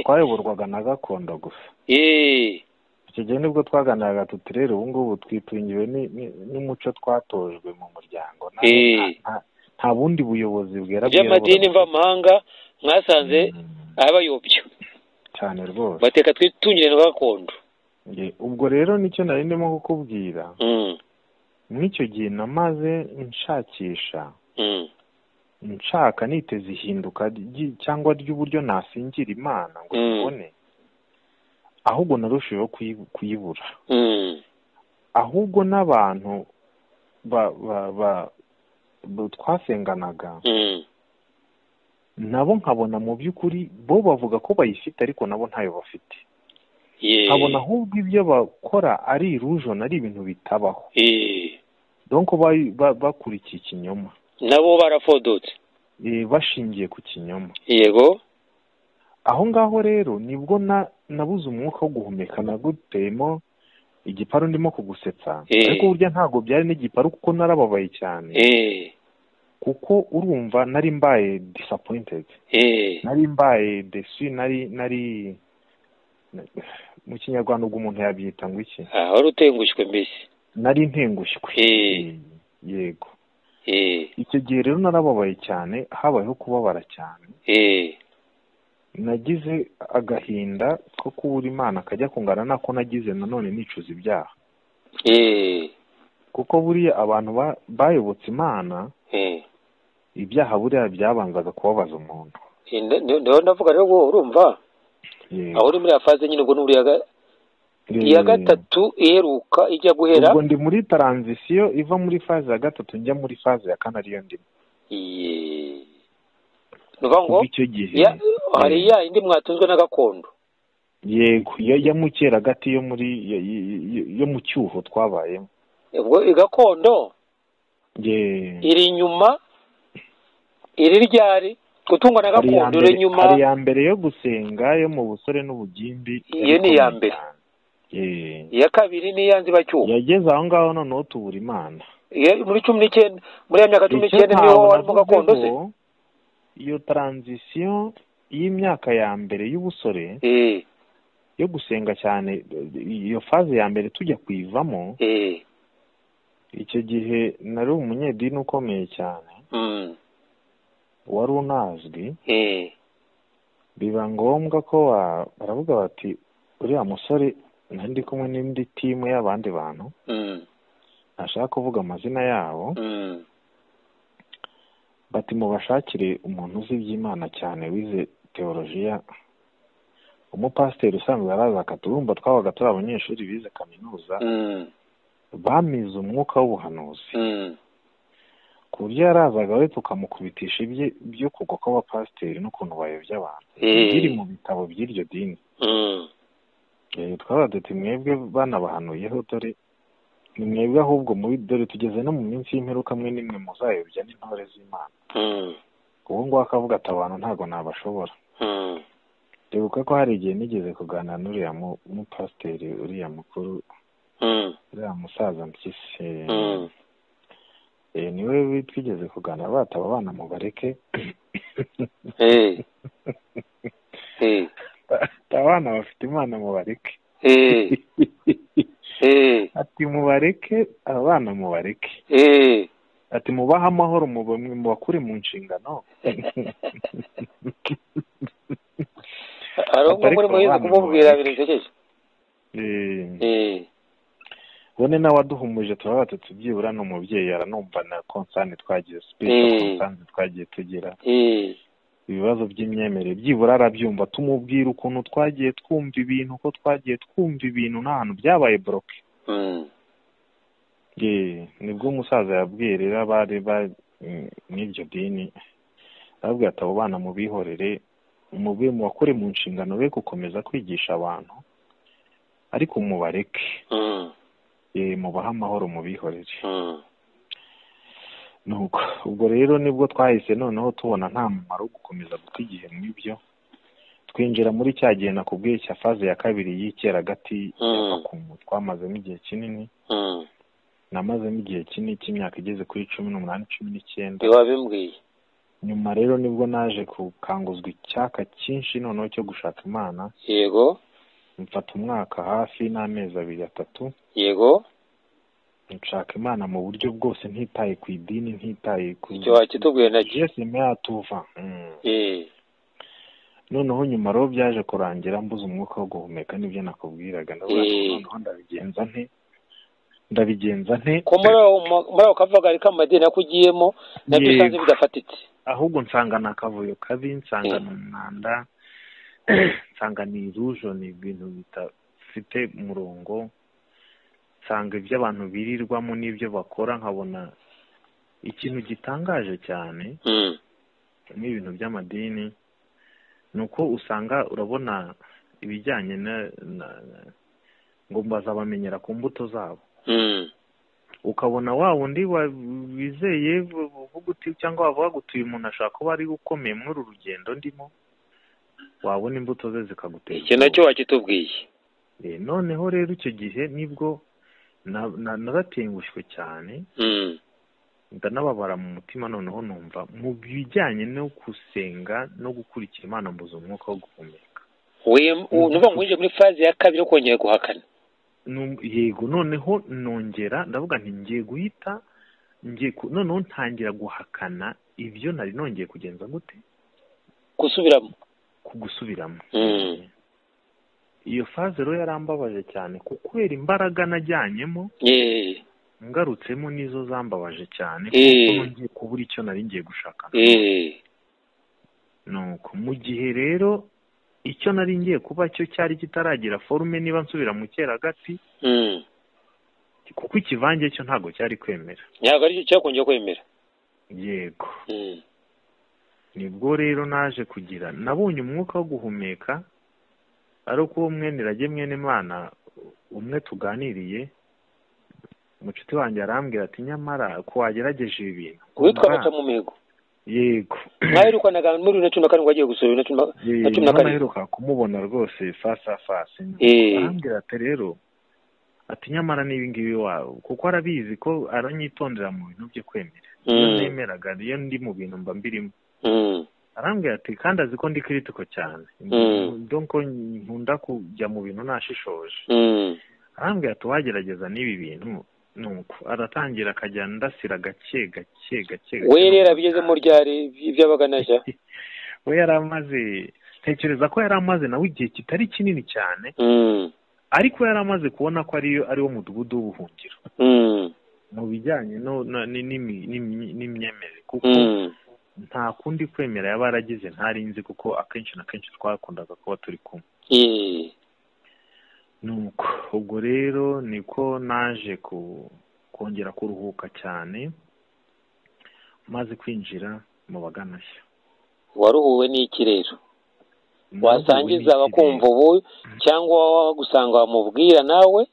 Speaker 3: twayoborwaga na gakondo gusa
Speaker 2: Eh,
Speaker 3: icyo gihe nibwo twaganiraga tuti rero ubu ngubu twitungiwe ni- ni- n'umuco twatojwe mu muryango Nta-
Speaker 2: Eh.
Speaker 3: nta- nta- nta bundi buyobozi bwera
Speaker 2: by'amadini mvamahanga mwasanze
Speaker 3: Mm,
Speaker 2: abayobya
Speaker 3: cyane rwose
Speaker 2: bateka twitungire na gakondo
Speaker 3: Nge- ubwo rero nicyo nari ndimo kukubwira
Speaker 2: Mm,
Speaker 3: mw'icyo gihe namaze nshakisha
Speaker 2: mm.
Speaker 3: nshaka niteze ihinduka ry- cyangwa ry'uburyo nasingira imana ngo
Speaker 2: Mm.
Speaker 3: tubone ahubwo narushijeho kuyi- kuyibura
Speaker 2: Mm.
Speaker 3: ahubwo n'abantu ba ba ba ba- twasenganaga
Speaker 2: Mm.
Speaker 3: nabo nkabona mu by'ukuri bo bavuga ko bayifite ariko nabo ntayo bafite
Speaker 2: Yeah.
Speaker 3: nkabona ahubwo ibyo bakora ari irujon ari ibintu bitabaho
Speaker 2: Eh,
Speaker 3: donko ba- ba- bakurikiye ikinyoma
Speaker 2: nabo barafodotse
Speaker 3: eh, bashingiye ku kinyoma
Speaker 2: yego
Speaker 3: aho ngaho rero nibwo na- nabuze umwuka wo guhumeka naguteyemo igiparu ndimo kugusetsa
Speaker 2: Eh.
Speaker 3: ariko burya ntabwo byari n'igiparu kuko narababaye cyane
Speaker 2: Eh,
Speaker 3: kuko urumva nari mbaye disappointed
Speaker 2: eh,
Speaker 3: nari mbaye desu nari nari mu kinyarwanda ubwo umuntu yabyita ngo iki
Speaker 2: ah, wari utengushywe mbese
Speaker 3: nari ntengushywe
Speaker 2: Eh.
Speaker 3: yego
Speaker 2: Eh,
Speaker 3: icyo gihe rero narababaye cyane habayeho kubabara cyane
Speaker 2: eh,
Speaker 3: nagize agahinda ko kubura imana kajya kungana nako nagize nanone nicuza ibyaha
Speaker 2: eh,
Speaker 3: kuko buriya abantu ba- bayobotse imana
Speaker 2: eh.
Speaker 3: ibyaha buriya byabanzaga kubabaza umuntu
Speaker 2: Eh, nda- nda- ndaho ndavuga rero ngo urumva
Speaker 3: Yego.
Speaker 2: aho uri muri ya faze nyine ubwo ni buriya ga- iya
Speaker 3: Eh,
Speaker 2: gatatu iheruka ijya guhera
Speaker 3: ubwo ndi muri taranzisiyo iva muri faze ya gatatu njya muri faze ya kane ariyo ndimo
Speaker 2: Eh. ni ukuvuga ngo
Speaker 3: kuva icyo gihe
Speaker 2: ya- hari ya yindi mwatunzwe na gakondo
Speaker 3: yego ya- ya mukeragati yo muri yo- yo- yo- yo mu cyuho twabayemo
Speaker 2: ubwo gakondo
Speaker 3: Ye-
Speaker 2: iri inyuma iri ryari gutungwa na
Speaker 3: hari iya
Speaker 2: gakondo iri
Speaker 3: mbere-
Speaker 2: inyuma
Speaker 3: hari iya mbere yo gusenga yo mu busore n'ubugimbi
Speaker 2: Iyo
Speaker 3: yari
Speaker 2: ni iya
Speaker 3: ikomeye
Speaker 2: mbere.
Speaker 3: cyane. Ye.
Speaker 2: iya kabiri n'iya nzibacyuho
Speaker 3: yageze aho ngaho noneho tubura imana
Speaker 2: Iyo- muri cumi n'icyenda muri ya myaka cumi
Speaker 3: Icyo
Speaker 2: n'icyenda niho
Speaker 3: ntabwo
Speaker 2: warimo gakondo se
Speaker 3: navuzeho, iyo taranzisiyo y'imyaka ya mbere y'ubusore
Speaker 2: Eh,
Speaker 3: yo gusenga cyane iyo faze ya mbere tujya kuyivamo
Speaker 2: eh,
Speaker 3: icyo gihe nari umunyedini ukomeye cyane
Speaker 2: mm,
Speaker 3: wari unazwi
Speaker 2: eh,
Speaker 3: biba ngombwa ko wa- baravuga bati uriya musore nari ndi kumwe n'indi timu y'abandi bantu
Speaker 2: mm,
Speaker 3: ntashaka kuvuga amazina yabo
Speaker 2: mm,
Speaker 3: bati mubashakire umuntu uzi iby'imana cyane wize teolojiya umupasiteri usanzwe araza akaturumva twabaga turi abanyeshuri bize kaminuza
Speaker 2: mm,
Speaker 3: bamize umwuka w'ubuhanuzi
Speaker 2: mm,
Speaker 3: ku buryo yarazaga we tukamukubitisha ibye byo kugwa kw'abapasiteri n'ukuntu bayobya abantu
Speaker 2: Eh.
Speaker 3: biri mu bitabo by'iryo dini
Speaker 2: mm,
Speaker 3: Eh, twabaga duti mwebwe banabahanuyeho dore ni mwebwe ahubwo muri dore tugeze no mu minsi y'imperuka mwe nimwe muzayobya n'intore z'imana
Speaker 2: mm,
Speaker 3: ubu ngubu akavuga ati abantu ntabwo nabashobora
Speaker 2: mm.
Speaker 3: Ndibuka ko hari igihe nigeze kuganira n'uriya mu- mupasiteri uriya mukuru
Speaker 2: Mm,
Speaker 3: uriya musaza mpyisi
Speaker 2: mm,
Speaker 3: Eh, niwe wi- twigeze kuganira bataba abana mu bareke
Speaker 2: eh, eh,
Speaker 3: abana bafite imana mu bareke
Speaker 2: eh, eh,
Speaker 3: ati mubareke abana mu bareke
Speaker 2: eh.
Speaker 3: ati mubahe amahoro mube- mubakure mu nshingano
Speaker 2: hari ubwo muri muhinzi kumubwira birisekeje
Speaker 3: Eh,
Speaker 2: Eh,
Speaker 3: ubone nawe waduhumuje turavuga tuti byibura ni umubyeyi aranumva na konsani twagiye sipesho
Speaker 2: Eh.
Speaker 3: konsani twagiye tugira
Speaker 2: eh
Speaker 3: ibibazo by'imyemerere byibura arabyumva tumubwira ukuntu twagiye twumva ibintu uko twagiye twumva ibintu n'ahantu byabaye boroke
Speaker 2: mm.
Speaker 3: Ye, nibwo umusaza yabwiye rero abari ba- mm, n'iryo dini arabwira ati abo bana mubihorere mube mubakore mu nshingano be gukomeza kwigisha abantu ariko mubareke
Speaker 2: Mm.
Speaker 3: Ye, mubahe amahoro mubihorere
Speaker 2: Mm.
Speaker 3: nuko ubwo rero nibwo twahise noneho tubona nta mumaro wo gukomeza guta igihe mu ibyo twinjira muri cya gihe nakubwiye cya faze ya kabiri y'icyeragati
Speaker 2: Mm.
Speaker 3: ya vakumu twamazemo igihe kinini
Speaker 2: Mm.
Speaker 3: namazemo igihe kinini cy'imyaka igeze kuri cumi n'umunani cumi n'icyenda
Speaker 2: ntiwabimbwiye
Speaker 3: nyuma rero nibwo naje gukanguzwa icyaka cyinshi noneho cyo gushaka imana
Speaker 2: yego
Speaker 3: mfata umwaka hafi n'amezi abiri atatu
Speaker 2: yego
Speaker 3: nshaka imana mu buryo bwose ntitaye ku idini ntitaye ku
Speaker 2: icyo wakitubwiye nacyo
Speaker 3: Yesu nyuma yatuva Mm.
Speaker 2: eh
Speaker 3: noneho nyuma rero byaje kurangira mbuze umwuka wo guhumeka nibyo nakubwiraga ndavuga ngo
Speaker 2: Eh.
Speaker 3: noneho ndabigenza nte ndabigenza nte
Speaker 2: ko muri aho muri ako kavugari k'amadini ako ugiyemo nabyo
Speaker 3: Yego.
Speaker 2: usanze bidafatitse
Speaker 3: ahubwo nsanga ni akavuyo kabi nsanga
Speaker 2: Eh.
Speaker 3: ni umwanda nsanga ni irujo ni ibintu bidafite umurongo nsanga ibyo abantu birirwamo n'ibyo bakora nkabona ikintu gitangaje cyane
Speaker 2: Mm.
Speaker 3: n'ibintu by'amadini ni uko usanga urabona ibijyanye na na- na- ngo bazabamenyera ku mbuto zabo
Speaker 2: Mm.
Speaker 3: ukabona wa wundi wa- wizeye uvuga uti cyangwa wavuga uti uyu muntu ashobora kuba ari ukomeye muri uru rugendo ndimo wabona imbuto ze zikagutera
Speaker 2: icyo nacyo wakitubwiye
Speaker 3: ubwoba. Eh, noneho rero icyo gihe nibwo na- na- naratengushwe cyane
Speaker 2: Mm.
Speaker 3: ndanababara mu mutima noneho numva mu bijyanye no gusenga no gukurikira imana mbuze umwuka wo guhumeka
Speaker 2: Wem- u- ni ukuvuga ngo winjiye muri faze ya kabiri yo kongera guhakana
Speaker 3: Num- yego noneho nongera ndavuga nti ngiye guhita ngiye ku- noneho ntangira guhakana ibyo nari nongeye kugenza gute
Speaker 2: gusubiramo
Speaker 3: kugusubiramo
Speaker 2: Mm.
Speaker 3: iyo faze rero yarambabaje cyane ku kubera imbaraga najyanyemo
Speaker 2: eh
Speaker 3: ngarutsemo nizo zambabaje cyane
Speaker 2: Eh.
Speaker 3: kuko ngiye kubura icyo nari ngiye gushaka
Speaker 2: eh
Speaker 3: nuko mu gihe rero icyo nari ngiye kuba cyo cyari kitaragira forume niba nsubira mu cyeragati
Speaker 2: Mm.
Speaker 3: kuko ikivange cyo ntabwo cyari kwemera
Speaker 2: ntabwo aricyo cyakongera kwemera
Speaker 3: yego
Speaker 2: Mm.
Speaker 3: nibwo rero naje kugira nabonye umwuka wo guhumeka ari uko uwo mwene irage mwene imana umwe tuganiriye umucuti wanjye arambwira ati nyamara ko wagerageje ibi bintu
Speaker 2: witwa
Speaker 3: Umva,
Speaker 2: baca mu mihigo
Speaker 3: yego
Speaker 2: mwaherukanaga muri bibiri na cumi na karindwi wagiye gusura bibiri na cumi na
Speaker 3: Yee,
Speaker 2: na cumi
Speaker 3: niho
Speaker 2: na karindwi
Speaker 3: naheruka kumubona rwose fasi a fasi
Speaker 2: Eh.
Speaker 3: arambwira ati rero ati nyamara n'ibingibi waba kuko arabizi ko aranyitondera mu bintu byo kwemera iyo
Speaker 2: Mm.
Speaker 3: nemeraga iyo ndi mu bintu mba mbirimo
Speaker 2: Mm.
Speaker 3: arambwira ati kandi azi ko ndi kiritiko cyane
Speaker 2: Mm.
Speaker 3: donko nkunda kujya mu bintu nashishoje
Speaker 2: Mm.
Speaker 3: arambwira ati wagerageza n'ibi bintu nuko aratangira akajya ndasira gake gake gake gake.
Speaker 2: we rero abigezemo ryari byabaga naja
Speaker 3: we yari amaze tekereza ko yari amaze nawe igihe kitari kinini cyane
Speaker 2: Mm.
Speaker 3: ariko yari amaze kubona ko ariyo ari wo mudugudu w'ubuhungiro
Speaker 2: Mm.
Speaker 3: mu bijyanye no- no- ni- n'imi- n'imi- n'imyemerere kuko
Speaker 2: Mm.
Speaker 3: nta kundi kwemera yaba yaragize ntari nzi kuko akenshi na kenshi twakundaga kuba turi kumwe
Speaker 2: Eh.
Speaker 3: nuko ubwo rero niko naje ku kongera kuruhuka cyane maze kwinjira mu bagana nshya
Speaker 2: waruhuwe n'iki rero wasangiza abakumva
Speaker 3: Naruhuwe
Speaker 2: ubu cyangwa wagusanga wamubwira nawe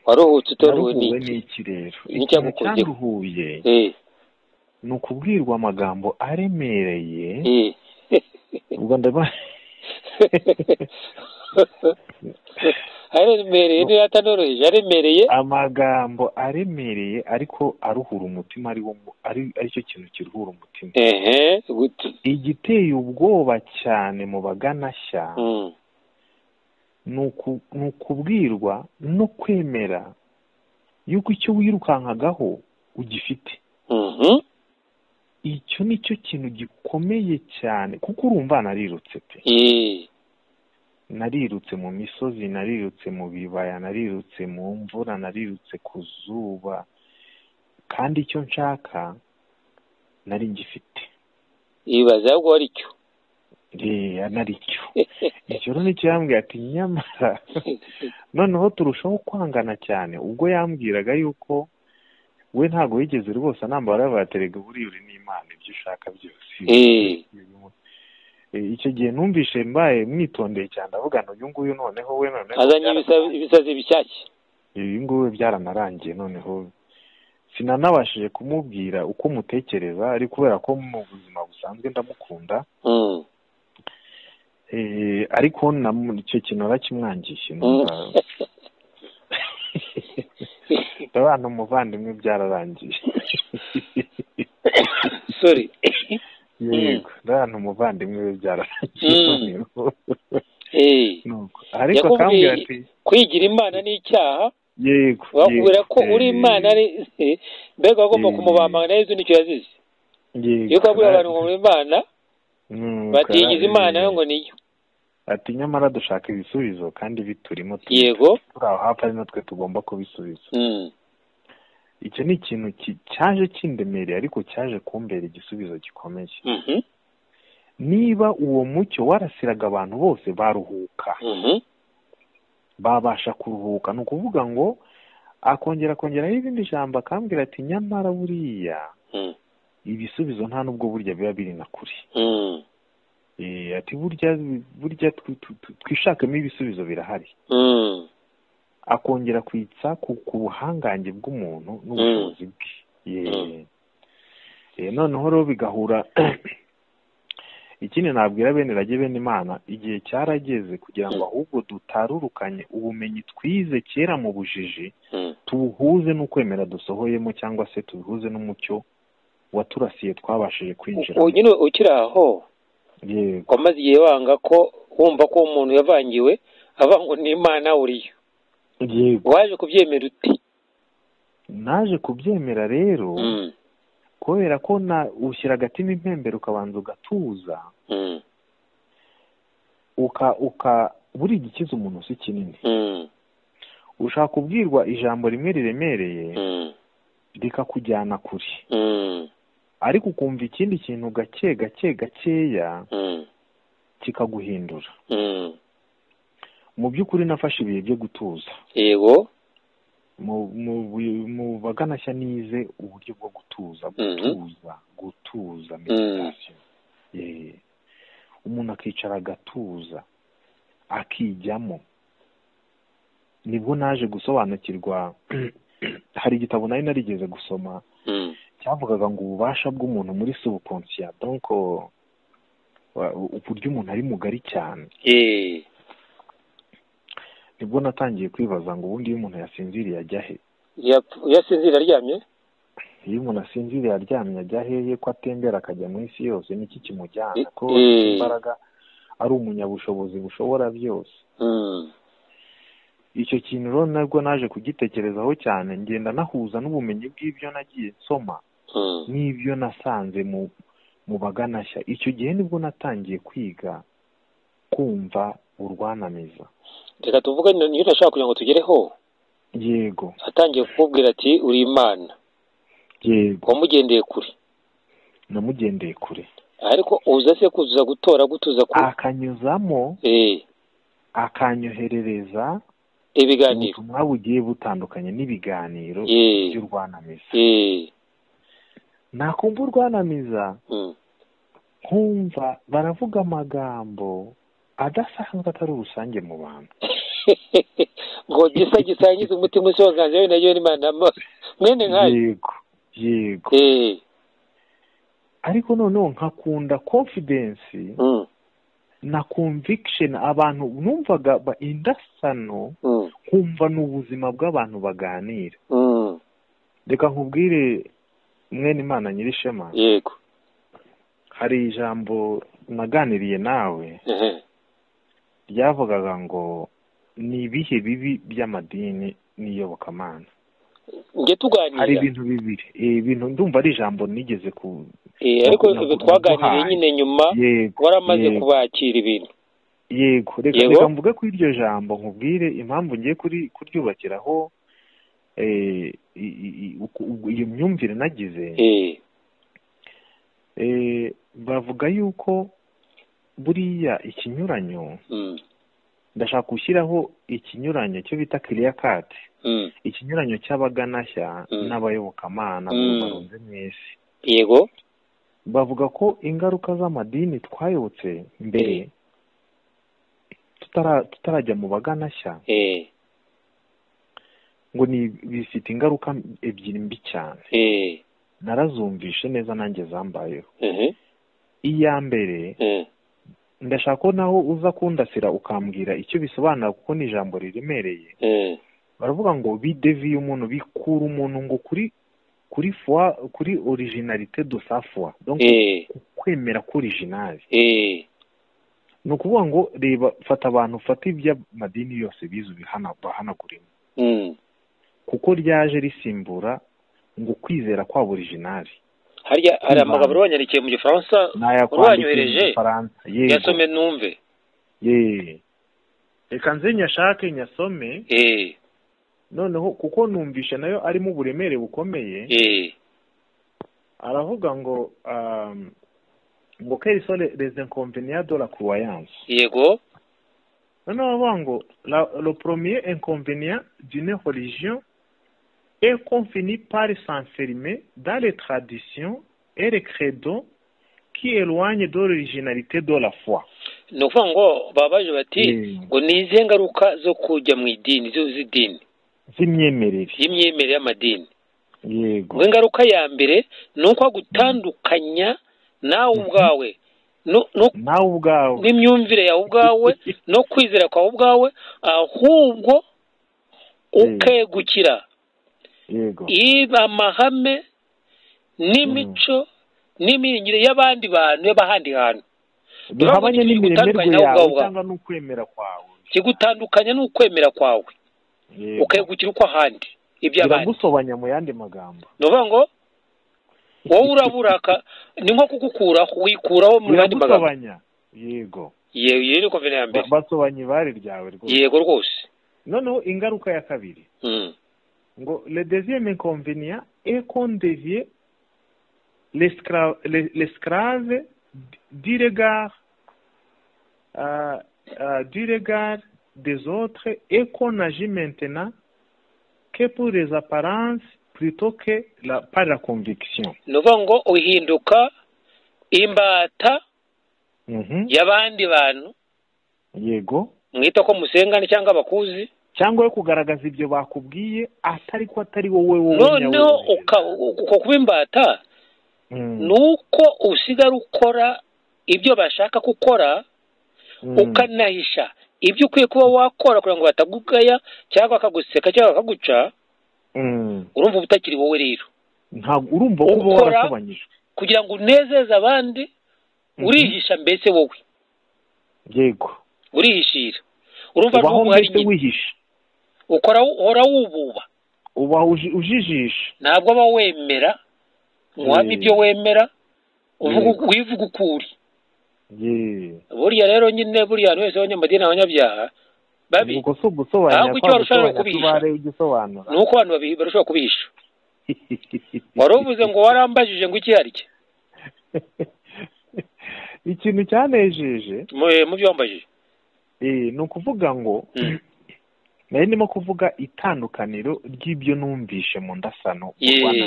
Speaker 2: waruhutse
Speaker 3: n'iki rero?
Speaker 2: utorewe
Speaker 3: Naruhuwe
Speaker 2: n'iki
Speaker 3: n'iki rero
Speaker 2: Ni
Speaker 3: ikintu
Speaker 2: icyagukozeho.
Speaker 3: cyanduhuye
Speaker 2: Eh,
Speaker 3: ni ukubwirwa amagambo aremereye
Speaker 2: eh.
Speaker 3: ubwo ndaba-
Speaker 2: aremereye niyo atanoroheje aremereye
Speaker 3: amagambo aremereye ariko aruhura umutima ari wo mu- ari aricyo kintu kiruhura umutima
Speaker 2: ehe guti
Speaker 3: igiteye ubwoba cyane mu baganashya
Speaker 2: Mm,
Speaker 3: ni uku- ni ukubwirwa no kwemera yuko icyo wirukankagaho ugifite
Speaker 2: mhm,
Speaker 3: icyo ni cyo kintu gikomeye cyane kuko urumva narirutse pe
Speaker 2: eh,
Speaker 3: narirutse mu misozi narirutse mu bibaya narirutse mu mvura narirutse ku zuba kandi icyo nshaka nari ngifite
Speaker 2: yibaza ahubwo ari cyo
Speaker 3: reya nari cyo icyo rero nicyo yambwiye ati nyamara noneho turushaho kwangana cyane ubwo yambwiraga yuko we ntabwo yigeze rwose anambara yabaye terega buriya uri n'imana ibyo ushaka byose icyo gihe numvishe mbaye mwitondeye cyane ndavugana uyu nguyu noneho we noneho
Speaker 2: azanye ibisazi- ibisazi bishyashya
Speaker 3: ibi ngubi byaranarangiye noneho sinanabashije kumubwira uko mutekereza ari kubera ko mu buzima busanzwe ndamukunda
Speaker 2: Mm.
Speaker 3: Eh, ariko namu- icyo kintu nakimwangiye
Speaker 2: Mm.
Speaker 3: numva- ndabana umuvandimwe byararangiye
Speaker 2: sorry
Speaker 3: yego ndabana umuvandimwe we byararangiye
Speaker 2: Mm.
Speaker 3: noneho
Speaker 2: Eh,
Speaker 3: nuko ariko
Speaker 2: Yakubwiye-
Speaker 3: akambwira ati
Speaker 2: kwigira imana ni icyaha
Speaker 3: yego
Speaker 2: bakubwira
Speaker 3: yego,
Speaker 2: ko uri
Speaker 3: eh,
Speaker 2: imana ari mbega bagomba
Speaker 3: Eh.
Speaker 2: kumubamba na yezu nicyo yazize
Speaker 3: yego,
Speaker 2: iyo ukabwira abantu ngo
Speaker 3: kandi-
Speaker 2: muri imana
Speaker 3: Mm,
Speaker 2: batigize
Speaker 3: kandi-
Speaker 2: imana yo ngo niyo
Speaker 3: ati nyamara dushaka ibisubizo kandi biturimo tu-
Speaker 2: yego
Speaker 3: turi aho hafi ari natwe tugomba kubisubiza
Speaker 2: Mm.
Speaker 3: icyo ni ikintu ki- cyaje kindemereye ariko cyaje kumbera igisubizo gikomeye
Speaker 2: Mhm.
Speaker 3: niba uwo mucyo warasiraga abantu bose baruhuka
Speaker 2: Mhm.
Speaker 3: babasha kuruhuka ni ukuvuga ngo akongera akongeraho irindi jambo akambwira ati nyamara buriya
Speaker 2: Mm.
Speaker 3: ibisubizo nta n'ubwo burya biba biri na kure
Speaker 2: Mm.
Speaker 3: Eh, ati burya burya twi- twi- twi- twishakemo ibisubizo birahari
Speaker 2: Mm.
Speaker 3: akongera kwitsa ku ku buhangange bw'umuntu n'ubushobozi bwe
Speaker 2: Mm.
Speaker 3: Ye- Eh, noneho rero bigahura ikindi nabwira bene rage bene imana igihe cyarageze kugira ngo
Speaker 2: Mm.
Speaker 3: ahubwo dutarurukanye ubumenyi twize kera mu bujiji
Speaker 2: Mm.
Speaker 3: tubuhuze n'ukwemera dusohoyemo cyangwa se tubihuze n'umucyo waturasiye twabashije kwinjira
Speaker 2: ubu nyine ukiri aho
Speaker 3: yego
Speaker 2: wamaze igihe wanga ko wumva ko umuntu yavangiwe avangwa n'imana uriyo
Speaker 3: yego
Speaker 2: waje kubyemera ute
Speaker 3: naje kubyemera rero
Speaker 2: Mm.
Speaker 3: kubera ko na ushyira agatima impembero ukabanza ugatuza
Speaker 2: Mm.
Speaker 3: uka uka buri gikiza umuntu si kinini
Speaker 2: Mm.
Speaker 3: ushaka kubwirwa ijambo rimwe riremereye
Speaker 2: Mm.
Speaker 3: rikakujyana kure
Speaker 2: Mm.
Speaker 3: ariko ukumva ikindi kintu gake gake gakeya
Speaker 2: Mm.
Speaker 3: kikaguhindura
Speaker 2: Mm.
Speaker 3: mu by'ukuri nafashe ibihe byo gutuza
Speaker 2: yego
Speaker 3: mu mu- mu baganashya nize uburyo bwo gutuza
Speaker 2: Mhm.
Speaker 3: gutuza gutuza meditasiyo Eh, umuntu akicara agatuza akijyamo nibwo naje gusobanukirwa hari igitabo nari narigeze gusoma
Speaker 2: Mm.
Speaker 3: cyavugaga ngo ububasha bw'umuntu muri subukonsiya donc wa- uburyo umuntu ari mugari cyane
Speaker 2: Eh.
Speaker 3: nibwo natangiye kwibaza ngo ubundi iyo umuntu yasinziriye ajya he
Speaker 2: Yap- yasinzira aryamye
Speaker 3: iyo umuntu asinziriye aryamye ajya hehe ko atembera akajya mu isi yose niki kimujyana ko
Speaker 2: Eh.
Speaker 3: afite imbaraga ari umunyabushobozi bushobora byose
Speaker 2: Mm.
Speaker 3: icyo kintu rero nabwo naje kugitekerezaho cyane ngenda nahuza n'ubumenyi bw'ibyo nagiye nsoma
Speaker 2: Mm.
Speaker 3: n'ibyo nasanze mu mu baganashya icyo gihe nibwo natangiye kwiga kumva urwanamiza
Speaker 2: reka tuvuge ni- niyo ntashaka kugira ngo tugereho
Speaker 3: yego
Speaker 2: atangiye kukubwira ati uri imana
Speaker 3: yego
Speaker 2: wamugendeye kure
Speaker 3: namugendeye kure
Speaker 2: ariko uza se kuzuza gutora gutuza ku
Speaker 3: akanyuzamo
Speaker 2: Eh,
Speaker 3: akanyoherereza
Speaker 2: ibiganiro
Speaker 3: ubutumwa bugiye butandukanye n'ibiganiro
Speaker 2: Eh,
Speaker 3: by'urwanamiza
Speaker 2: eh,
Speaker 3: nakumva urwanamiza
Speaker 2: mm,
Speaker 3: nkumva baravuga amagambo adasanzwe atari urusange mu bantu
Speaker 2: ngo gisa gisangiza umutima usonganza yewe nayo n'imana mo- mwene nkayo
Speaker 3: yego yego
Speaker 2: Eh,
Speaker 3: ariko noneho nkakunda confidence
Speaker 2: mm,
Speaker 3: na conviction abantu numvaga ba- indasano
Speaker 2: mm,
Speaker 3: nkumva ni ubuzima bw'abantu baganira
Speaker 2: mm,
Speaker 3: reka nkubwire mwene imana nyirishema
Speaker 2: yego
Speaker 3: hari ijambo naganiriye nawe
Speaker 2: ehe,
Speaker 3: ryavugaga ngo ni ibihe bibi by'amadini n'iyobokamana
Speaker 2: njye
Speaker 3: hari
Speaker 2: tuganira
Speaker 3: ibintu bibiri Eh, ibintu ndumva ari ijambo nigeze ku
Speaker 2: Eh, ariko
Speaker 3: naku- naku-
Speaker 2: twaganiriye
Speaker 3: naguhaye.
Speaker 2: nyine nyuma
Speaker 3: yego
Speaker 2: waramaze
Speaker 3: yego,
Speaker 2: kubakira ibintu
Speaker 3: yego reka
Speaker 2: Yego.
Speaker 3: reka mvuge kuri iryo jambo nkubwire impamvu ngiye kuri kuryubakiraho eh, i- i- i- uku- uku- iyo myumvire nagize
Speaker 2: eh
Speaker 3: eh, bavuga yuko buriya ikinyuranyo
Speaker 2: mm,
Speaker 3: ndashaka gushyiraho ikinyuranyo cyo bita kiriya kati
Speaker 2: mm,
Speaker 3: ikinyuranyo cy'abaganashya
Speaker 2: Mm.
Speaker 3: n'abayobokamana
Speaker 2: Mm.
Speaker 3: mu barunze mu isi
Speaker 2: yego
Speaker 3: bavuga ko ingaruka z'amadini twayobotse mbere
Speaker 2: Eh.
Speaker 3: tutara- tutarajya mu baganashya
Speaker 2: eh
Speaker 3: ngo ni bifite ingaruka ebyiri mbi cyane
Speaker 2: eh
Speaker 3: narazumvishe neza nanjye zambayeho
Speaker 2: eh
Speaker 3: iya mbere
Speaker 2: eh
Speaker 3: ndashaka ko naho uza kundasira ukambwira icyo bisobanura kuko ni ijambo riremereye
Speaker 2: eh
Speaker 3: baravuga ngo bideviye umuntu bikura umuntu ngo kuri kuri fwa kuri originalite do safwa donc
Speaker 2: eh
Speaker 3: ku kwemera ko originali
Speaker 2: eh
Speaker 3: ni ukuvuga ngo reba fata abantu fata iby'amadini yose bize ubihana bahanaguremo
Speaker 2: mm.
Speaker 3: kuko ryaje risimbura ngo kwizera kwabo originali
Speaker 2: harya hari
Speaker 3: Kwibanda.
Speaker 2: amagambo wanyandikiye mu gifaransa
Speaker 3: nayakwandikiye mu
Speaker 2: Wanyohereje?
Speaker 3: gifaransa yego
Speaker 2: yasome numve
Speaker 3: ye reka nze nyashake nyasome
Speaker 2: eh
Speaker 3: noneho kuko numvishe nayo arimo uburemere bukomeye
Speaker 2: eh
Speaker 3: aravuga ngo um, ngo quelles sont les- les inconvénients de la croyance
Speaker 2: yego
Speaker 3: noneho baravuga ngo la- le premier inconvénient d'une religion est qu'on finit par s'enfermer dans les traditions et les credos qui éloignent de l'originalité de la foi
Speaker 2: ni ukuvuga ngo baba baje bati
Speaker 3: Mm.
Speaker 2: ngo ni izihe ngaruka zo kujya mu idini zo z'idini
Speaker 3: z'imyemerere
Speaker 2: y'imyemerere y'amadini
Speaker 3: yego
Speaker 2: ngo ingaruka ya mbere ni uko gutandukanya nawe ubwawe no- no-
Speaker 3: nawe ubwawe
Speaker 2: n'imyumvire yawe ubwawe no kwizera kwawe ubwawe ahubwo ukegukira
Speaker 3: yego
Speaker 2: iba amahame n'imico n'imiringire y'abandi bantu y'abahandi hantu
Speaker 3: bihabanye
Speaker 2: Ntabwo
Speaker 3: n'imiremerwe
Speaker 2: gutandukanya nawe
Speaker 3: yawe
Speaker 2: ubwawe.
Speaker 3: cyangwa n'ukwemera kwawe
Speaker 2: kigutandukanya ni ukwemera kwawe
Speaker 3: Yego.
Speaker 2: ukegukira uko ahandi iby'abandi
Speaker 3: biragusobanya mu yandi magambo
Speaker 2: ni ukuvuga ngo wowe uraburaka ni nko kugukuraho wikuraho mu yandi magambo
Speaker 3: biragusobanya yego
Speaker 2: yewe iyo ni komvene ya mbere
Speaker 3: Ba- basobanya ibare ryawe rwose
Speaker 2: yego rwose
Speaker 3: noneho ingaruka ya kabiri
Speaker 2: Mm.
Speaker 3: ngo le deuxième inconvénient est qu'on devient l'escra- l'es- l'esclave du regard euh, euh, du regard des autres et qu'on agit maintenant que pour les apparences plutôt que la, par la conviction.
Speaker 2: ni ukuvuga ngo uhinduka imbata
Speaker 3: Mhm.
Speaker 2: y'abandi bantu
Speaker 3: Yego.
Speaker 2: mwita ko musengana cyangwa abakuzi
Speaker 3: cyangwa yo kugaragaza ibyo bakubwiye atari ko atari wowe wowe
Speaker 2: noneho
Speaker 3: nyawe ubizi.
Speaker 2: uka- uko kuba imbata
Speaker 3: Mm.
Speaker 2: ni uko usigara ukora ibyo bashaka gukora
Speaker 3: Mm.
Speaker 2: ukanahisha ibyo ukwiye kuba wakora kugira ngo batagugaya cyangwa bakaguseka cyangwa bakaguca
Speaker 3: Mm.
Speaker 2: urumva uba utakiri wowe rero
Speaker 3: ntabwo urumva ko uba
Speaker 2: Ukora-
Speaker 3: warasobanyijwe
Speaker 2: kugira ngo unezeze abandi
Speaker 3: Mhm.
Speaker 2: urihisha mbese wowe
Speaker 3: yego
Speaker 2: urihishira urumva
Speaker 3: ubaho
Speaker 2: n'ubu hari
Speaker 3: mbese
Speaker 2: nyine
Speaker 3: wihishe
Speaker 2: ukora uhora wububa
Speaker 3: ubaho uji- ujijisha
Speaker 2: ntabwo aba wemera ngo uhamye
Speaker 3: Mm.
Speaker 2: ibyo wemera uvuga
Speaker 3: Yego.
Speaker 2: wivuga uko uri
Speaker 3: yeee
Speaker 2: buriya rero nyine buriya abantu wese abanyamadini abanyabyaha babi
Speaker 3: ubwo si ugusobanura
Speaker 2: Ahubwo icyo
Speaker 3: kwa
Speaker 2: barushaho
Speaker 3: gusobanya
Speaker 2: kubihisha.
Speaker 3: tubare ugisobanura
Speaker 2: ni uko abantu babi- barushaho kubihisha wari uvuze ngo warambajije ngo iki ari cye
Speaker 3: ikintu cyanejeje
Speaker 2: Mu- mu byo wambajije
Speaker 3: eh, ni ukuvuga ngo
Speaker 2: Mm.
Speaker 3: nari ndimo kuvuga itandukaniro ry'ibyo numvishe mu ndasano mu
Speaker 2: Yeee.
Speaker 3: Rwanda.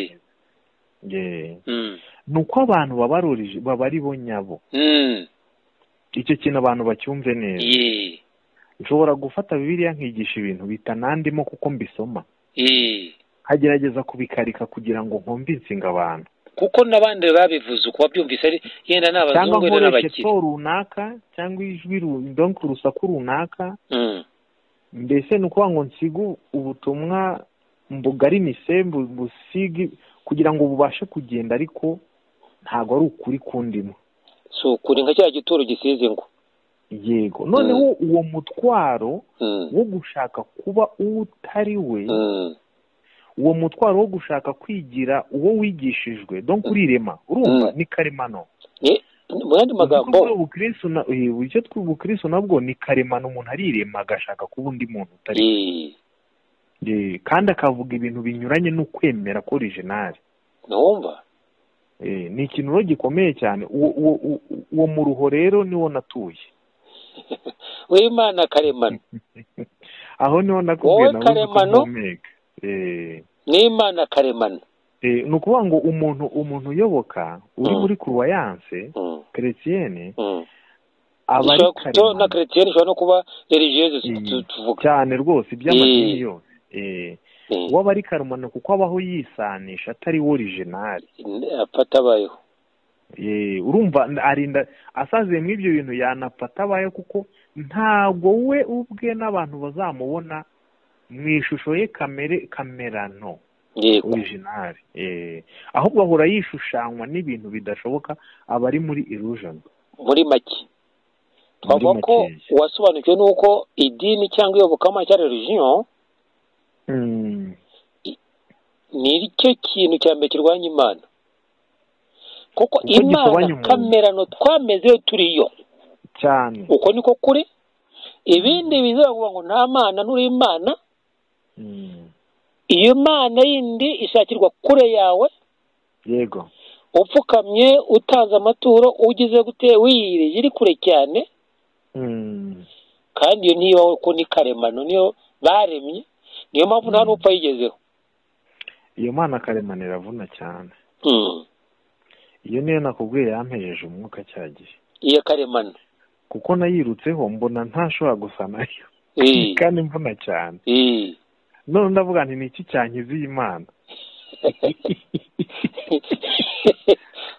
Speaker 3: Yeee.
Speaker 2: Mm.
Speaker 3: ni uko abantu baba ari origi- baba ari bo nyabo
Speaker 2: Mm.
Speaker 3: icyo kintu abantu bacyumve neza
Speaker 2: Yee.
Speaker 3: nshobora gufata bibiliya nkigisha ibintu bitanandimo kuko mbisoma
Speaker 2: Yee.
Speaker 3: nkagerageza kubikarika kugira ngo nkumvinsinga abantu
Speaker 2: kuko n'abandi babivuze uko babyumvise ari yenda ni
Speaker 3: cyangwa
Speaker 2: abazungu yenda ni
Speaker 3: nkoreshe
Speaker 2: abakire
Speaker 3: to runaka cyangwa ijwi ru- donc urusaku runaka
Speaker 2: Mm.
Speaker 3: mbese ni ukuvuga ngo nsige ubutumwa mbugarinise mbu- mbusige kugira ngo bubashe kugenda ariko ntabwo ari ukuri kundimo
Speaker 2: si ukuri nka cya gituro gisize ngo
Speaker 3: yego noneho uwo mutwaro
Speaker 2: Mm.
Speaker 3: wo gushaka kuba uwo utari we
Speaker 2: Mm.
Speaker 3: uwo mutwaro wo gushaka kwigira uwo wigishijwe donc urirema urumva
Speaker 2: Mm.
Speaker 3: ni karemano
Speaker 2: Ye- mu yandi magambo
Speaker 3: ubukristo na- eh, uburyo bw'ubukristo nabwo ni karemano umuntu arirema agashaka kuba undi muntu utari
Speaker 2: Eh,
Speaker 3: Eh, kandi akavuga ibintu binyuranye n'ukwemera k'orijinali
Speaker 2: ntiwumva
Speaker 3: Eh, ni ikintu rero gikomeye cyane uwo uwo- uwo- uwo muruho rero niwo natuye
Speaker 2: w'imana karemano
Speaker 3: aho niho
Speaker 2: Wowe
Speaker 3: nakubwiye nawe uzi ko
Speaker 2: karemano?
Speaker 3: mpumeka. Eh,
Speaker 2: n'imana karemano
Speaker 3: eh, ni ukuvuga ngo umuntu umuntu uyoboka uri
Speaker 2: Mm.
Speaker 3: muri kuruwayanse
Speaker 2: Mm,
Speaker 3: keretiyene
Speaker 2: mm.
Speaker 3: aba ari
Speaker 2: Ishobora- to- na
Speaker 3: karemano
Speaker 2: keretiyeni ishobora no kuba religieuse tu-
Speaker 3: Mm.
Speaker 2: tu- tuvuga
Speaker 3: cyane rwose iby'amadini
Speaker 2: Eh.
Speaker 3: yose Eh,
Speaker 2: Eh,
Speaker 3: uwo aba ari karemano kuko abaho yisanisha atari orijinali
Speaker 2: apfa atabayeho
Speaker 3: Eh, urumva n- arinda asaziye mu ibyo bintu yanapfa abaye kuko ntabwo we ubwe n'abantu bazamubona mu ishusho ye kamere kamerano
Speaker 2: yego
Speaker 3: orijinali Eh, ahubwo ahora yishushanywa n'ibintu bidashoboka aba ari muri illusion
Speaker 2: muri make
Speaker 3: muri
Speaker 2: twavuga ko
Speaker 3: makeya
Speaker 2: wasobanukiwe n'uko idini cyangwa iyobokamana cya religion
Speaker 3: Mm,
Speaker 2: nicyo kintu cya mbere kirwanya imana kuko
Speaker 3: Kuko
Speaker 2: imana
Speaker 3: gisobanya umuntu.
Speaker 2: kamerano twameze iyo turi yo
Speaker 3: cyane
Speaker 2: uko niko kuri ibindi bizavuga ngo nta mana nturi imana
Speaker 3: Mm,
Speaker 2: iyo mana yindi ishakirwa kure yawe
Speaker 3: yego
Speaker 2: upfukamye utanze amaturo ugize gute wiyirije iri kure cyane
Speaker 3: Mm,
Speaker 2: kandi iyo niyo ko ni karemano niyo baremye niyo mpamvu nta n'upfa yigezeho
Speaker 3: iyo mana karemano iravuna cyane
Speaker 2: Mm.
Speaker 3: iyo niyo nakubwiye yampejeje umwuka cya gihe
Speaker 2: iya karemano
Speaker 3: kuko nayirutseho mbona ntashobora gusa nayo
Speaker 2: Eh,
Speaker 3: kandi mvuna cyane
Speaker 2: eh.
Speaker 3: none ndavuga nti ni iki cyankiza iyi mana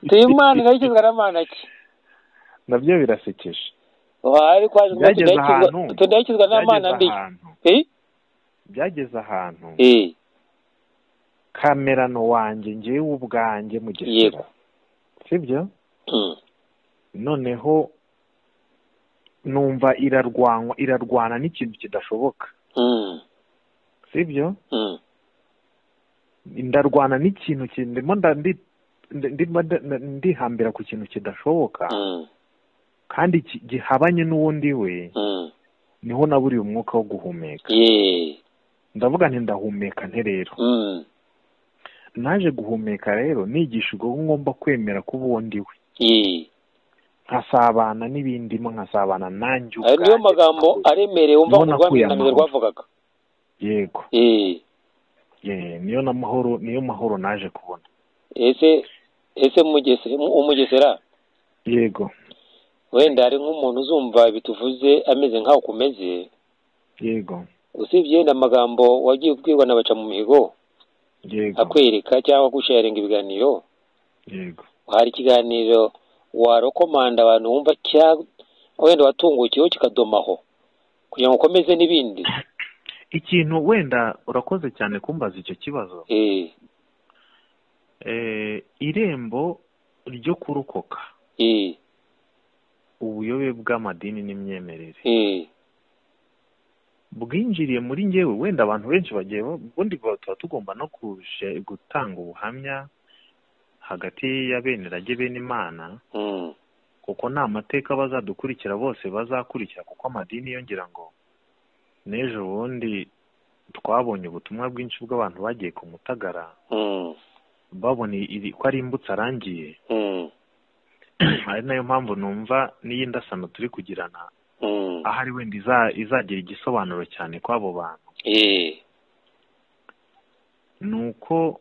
Speaker 2: tuyimana ikayikizwa n'amana ki
Speaker 3: nabyo birasekeje
Speaker 2: wari kwaje ngo
Speaker 3: Byageze
Speaker 2: tudayikizwa-
Speaker 3: ahantu.
Speaker 2: tudayikizwa n'amana
Speaker 3: byageze
Speaker 2: mbi
Speaker 3: ahantu
Speaker 2: Eh?
Speaker 3: byageze ahantu
Speaker 2: Eh,
Speaker 3: kamerano wanjye ngewe ubwanjye mu
Speaker 2: Yego.
Speaker 3: gisera sibyo
Speaker 2: mm.
Speaker 3: noneho numva irarwanwa irarwana n'ikintu kidashoboka
Speaker 2: Mm.
Speaker 3: sibyo
Speaker 2: Mm.
Speaker 3: ndarwana n'ikintu ki- ndimo nda- ndi- ndi- ndimo nda- ndihambira ku kintu kidashoboka
Speaker 2: Mm.
Speaker 3: kandi ki- gihabanye n'uwundi we
Speaker 2: Mm.
Speaker 3: niho naburiye umwuka wo guhumeka
Speaker 2: Yeah.
Speaker 3: ndavuga nti ndahumeka nte rero
Speaker 2: Mm.
Speaker 3: naje guhumeka rero nigishijwe ko ngomba kwemera ko ubundi we
Speaker 2: Yeah.
Speaker 3: nkasabana n'ibindimo nkasabana nanjye
Speaker 2: ayo niyo
Speaker 3: ubwanjye.
Speaker 2: magambo aremereye wumva ngo
Speaker 3: Niho nakuye
Speaker 2: rwamenyaniye
Speaker 3: amahoro.
Speaker 2: rwavugaga
Speaker 3: yego
Speaker 2: Eh,
Speaker 3: Eh, niyo na mahoro niyo mahoro naje kubona
Speaker 2: ese ese Mugese- umugesera
Speaker 3: yego
Speaker 2: wenda hari nk'umuntu uzumva bituvuze ameze nkaho kumeze
Speaker 3: yego
Speaker 2: usibye n'amagambo wagiye ubwirwa na baca mu mihigo
Speaker 3: yego
Speaker 2: akwereka cyangwa gusharinga ibiganiro
Speaker 3: yego
Speaker 2: hari ikiganiro warokomanda abantu wumva cya- wenda watungukiyeho kikadomaho kugira ngo ukomeze n'ibindi
Speaker 3: ikintu wenda urakoze cyane kumbaza icyo kibazo
Speaker 2: Eh,
Speaker 3: Eh, irembo ryo kurokoka
Speaker 2: eh,
Speaker 3: ubuyobe bw'amadini n'imyemerere
Speaker 2: eh,
Speaker 3: bwinjiriye muri ngewe wenda abantu benshi bagiye ba- ubundi ba- tuba tugomba no kuje- gutanga ubuhamya hagati ya bene rage bene imana
Speaker 2: mm,
Speaker 3: kuko nta mateka bazadukurikira bose bazakurikira kuko amadini yongera ngo n'ejo bundi twabonye ubutumwa bwinshi bw'abantu bagiye ku mutagara
Speaker 2: mm,
Speaker 3: babona iri- ko ari imbutsa arangiye
Speaker 2: mm,
Speaker 3: ari nayo mpamvu numva n'iyi ndasano turi kugirana
Speaker 2: mm,
Speaker 3: ahari wenda iza- izagira igisobanuro cyane kw'abo bantu
Speaker 2: eh,
Speaker 3: ni uko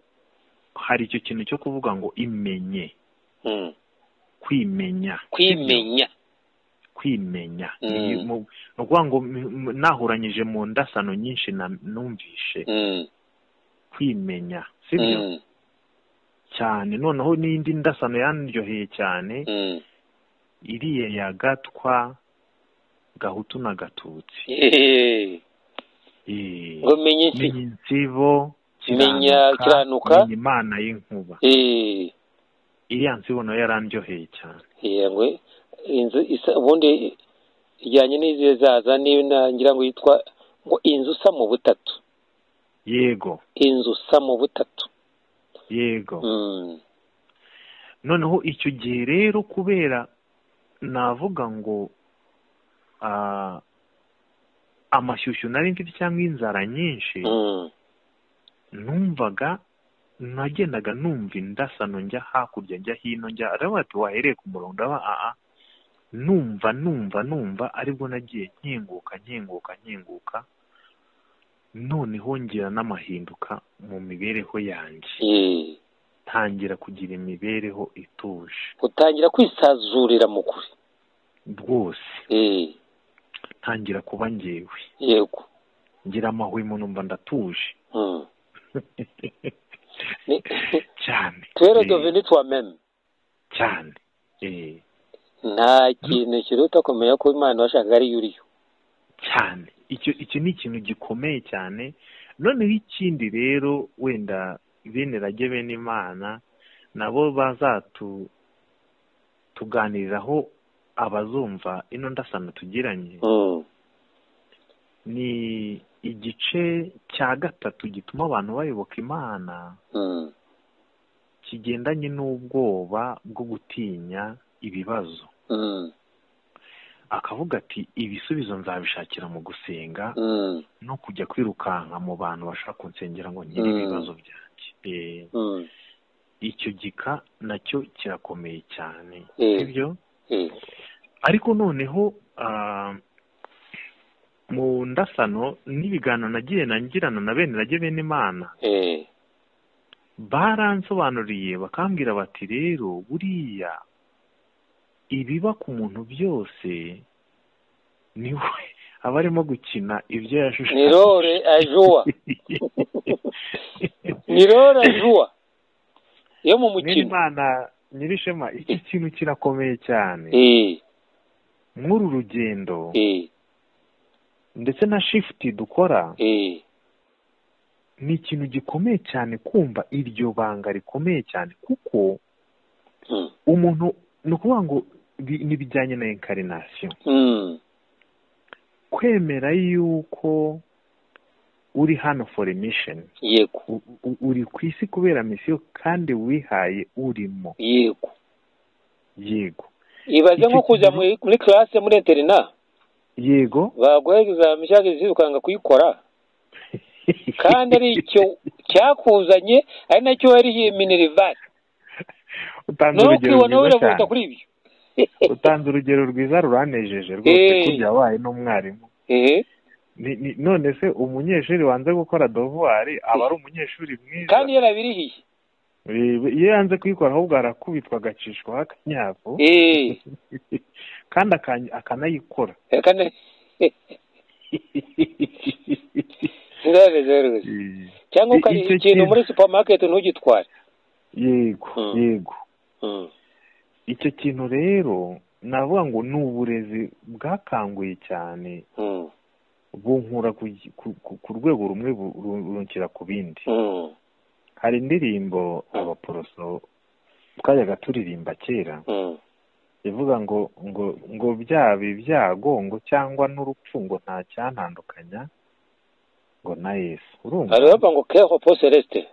Speaker 3: hari icyo kintu cyo kuvuga ngo imenye
Speaker 2: mm.
Speaker 3: kwimenya
Speaker 2: kwimenya
Speaker 3: kwimenya
Speaker 2: Mm.
Speaker 3: Iyi mu- ni ukuvuga ngo m- m- nahuranyije mu ndasano nyinshi na- numvishe
Speaker 2: Mm,
Speaker 3: kwimenya sibyo
Speaker 2: mm,
Speaker 3: cyane noneho n'indi ndasano yanryoheye cyane
Speaker 2: mm.
Speaker 3: iriya ya gatwa gahutu na gatutsi
Speaker 2: Eh,
Speaker 3: Eh,
Speaker 2: ngo menye iki
Speaker 3: menya insibo
Speaker 2: Menya kiranuka.
Speaker 3: menya imana y'inkuba
Speaker 2: Eh,
Speaker 3: iriya nsibo nayo yarandyoheye cyane
Speaker 2: eh, ngo inzu isa ubundi ijyanye n'izizaza niba na- ngira ngo yitwa ngo inzu isa mu butatu
Speaker 3: yego
Speaker 2: inzu isa mu butatu
Speaker 3: yego
Speaker 2: Mm,
Speaker 3: noneho icyo gihe rero kubera navuga ngo ah, amashyushyu nari mfite cyangwa inzara nyinshi
Speaker 2: Mm.
Speaker 3: numvaga nagendaga numva indasano njya hakurya njya hino njya araba ati wahereye ku murongo ndaba aa numva numva numva aribwo nagiye nkinguka nkinguka nkinguka noneho ngira n'amahinduka mu mibereho yanjye
Speaker 2: Eh,
Speaker 3: ntangira kugira imibereho ituje
Speaker 2: utangira kwisazurira mu kuri
Speaker 3: rwose
Speaker 2: Eh,
Speaker 3: ntangira kuba ngewe
Speaker 2: yego
Speaker 3: ngira amahwemo numva ndatuje
Speaker 2: Mm. Ni-
Speaker 3: cyane
Speaker 2: twere
Speaker 3: Eh,
Speaker 2: doveni twameme
Speaker 3: cyane eh,
Speaker 2: nta kintu kiruta kumenya ko imana washakaga ariyo uriyo
Speaker 3: cyane icyo iki ni ikintu gikomeye cyane noneho ikindi rero wenda bene rage bene imana nabo bazatu tuganiriraho abazumva ino ndasano tugiranye
Speaker 2: Mm.
Speaker 3: ni igice cya gatatu gituma abantu bayoboka imana
Speaker 2: Mm.
Speaker 3: kigendanye n'ubwoba bwo gutinya ibibazo
Speaker 2: Mm.
Speaker 3: akavuga ati ibisubizo nzabishakira mu gusenga
Speaker 2: Mm.
Speaker 3: no kujya kwirukanka mu bantu bashaka kunsengera ngo nkire
Speaker 2: Mm.
Speaker 3: ibibazo byanjye Eh,
Speaker 2: Mm.
Speaker 3: icyo gika nacyo kirakomeye cyane
Speaker 2: Eh.
Speaker 3: sibyo
Speaker 2: Eh.
Speaker 3: ariko noneho ah, mu ndasano n'ibiganiro nagiye nangirana na bene rage bene imana
Speaker 2: Eh.
Speaker 3: baransobanuriye bakambwira bati rero buriya ibiba ku muntu byose niwe aba arimo gukina ibyo
Speaker 2: ni
Speaker 3: yashushanyije
Speaker 2: rore ajua ni rore ajua yo mu mukino
Speaker 3: mwana nyirishema iki kintu kirakomeye cyane
Speaker 2: Eh,
Speaker 3: nk'uru rugendo
Speaker 2: eh,
Speaker 3: ndetse na shifuti dukora
Speaker 2: eh,
Speaker 3: ni ikintu gikomeye cyane kumva iryo banga rikomeye cyane kuko
Speaker 2: mm,
Speaker 3: umuntu ni ukuvuga ngo bi- ni bijyanye na inkarinasiyo
Speaker 2: mm,
Speaker 3: kwemera yuko uri hano for a mission
Speaker 2: yego
Speaker 3: U- u- uri ku isi kubera misiyo kandi wihaye urimo
Speaker 2: yego
Speaker 3: yego
Speaker 2: ibaze nko
Speaker 3: Icyo
Speaker 2: kujya
Speaker 3: kintu-
Speaker 2: muri muri classe muri interina
Speaker 3: yego
Speaker 2: baguha examen cyangwa izizi ukanga kuyikora kandi ari icyo cyakuzanye ari nacyo warihiye minerivari
Speaker 3: utanze
Speaker 2: nawe
Speaker 3: urugero
Speaker 2: ukibona
Speaker 3: rwiza
Speaker 2: wiravuta
Speaker 3: cyane
Speaker 2: kuri ibyo
Speaker 3: utanze urugero rwiza ruranejeje rwose
Speaker 2: Eh.
Speaker 3: kurya wabaye n'umwarimu
Speaker 2: Ehe.
Speaker 3: Ni- ni- none se umunyeshuri wanze gukora dovuwari aba ari umunyeshuri mwiza
Speaker 2: kandi yarabirihiye
Speaker 3: Eh, iyo yanze kuyikora ahubwo arakubitwa agacishwaho akanyafu
Speaker 2: Eh,
Speaker 3: kandi aka- akanayikora
Speaker 2: kandi ndabeze rwose
Speaker 3: Eh,
Speaker 2: cyangwa ukari
Speaker 3: Icyo
Speaker 2: ikintu
Speaker 3: kintu-
Speaker 2: muri supamaketi ntugitware
Speaker 3: yego
Speaker 2: Mm.
Speaker 3: yego
Speaker 2: Mm,
Speaker 3: icyo kintu rero navuga ngo ni uburezi bwakanguye cyane
Speaker 2: mm,
Speaker 3: bunkura ku, ku- ku- ku rwego rumwe bu- ru- runshyira ku bindi
Speaker 2: mm,
Speaker 3: hari indirimbo abaporoso twajyaga turirimba kera
Speaker 2: mm,
Speaker 3: ivuga ngo ngo ngo byaba ibyago ngo cyangwa n'urupfu ngo nta cyantandukanya ngo na yesu urumva
Speaker 2: hari bavuga ngo keho po celeste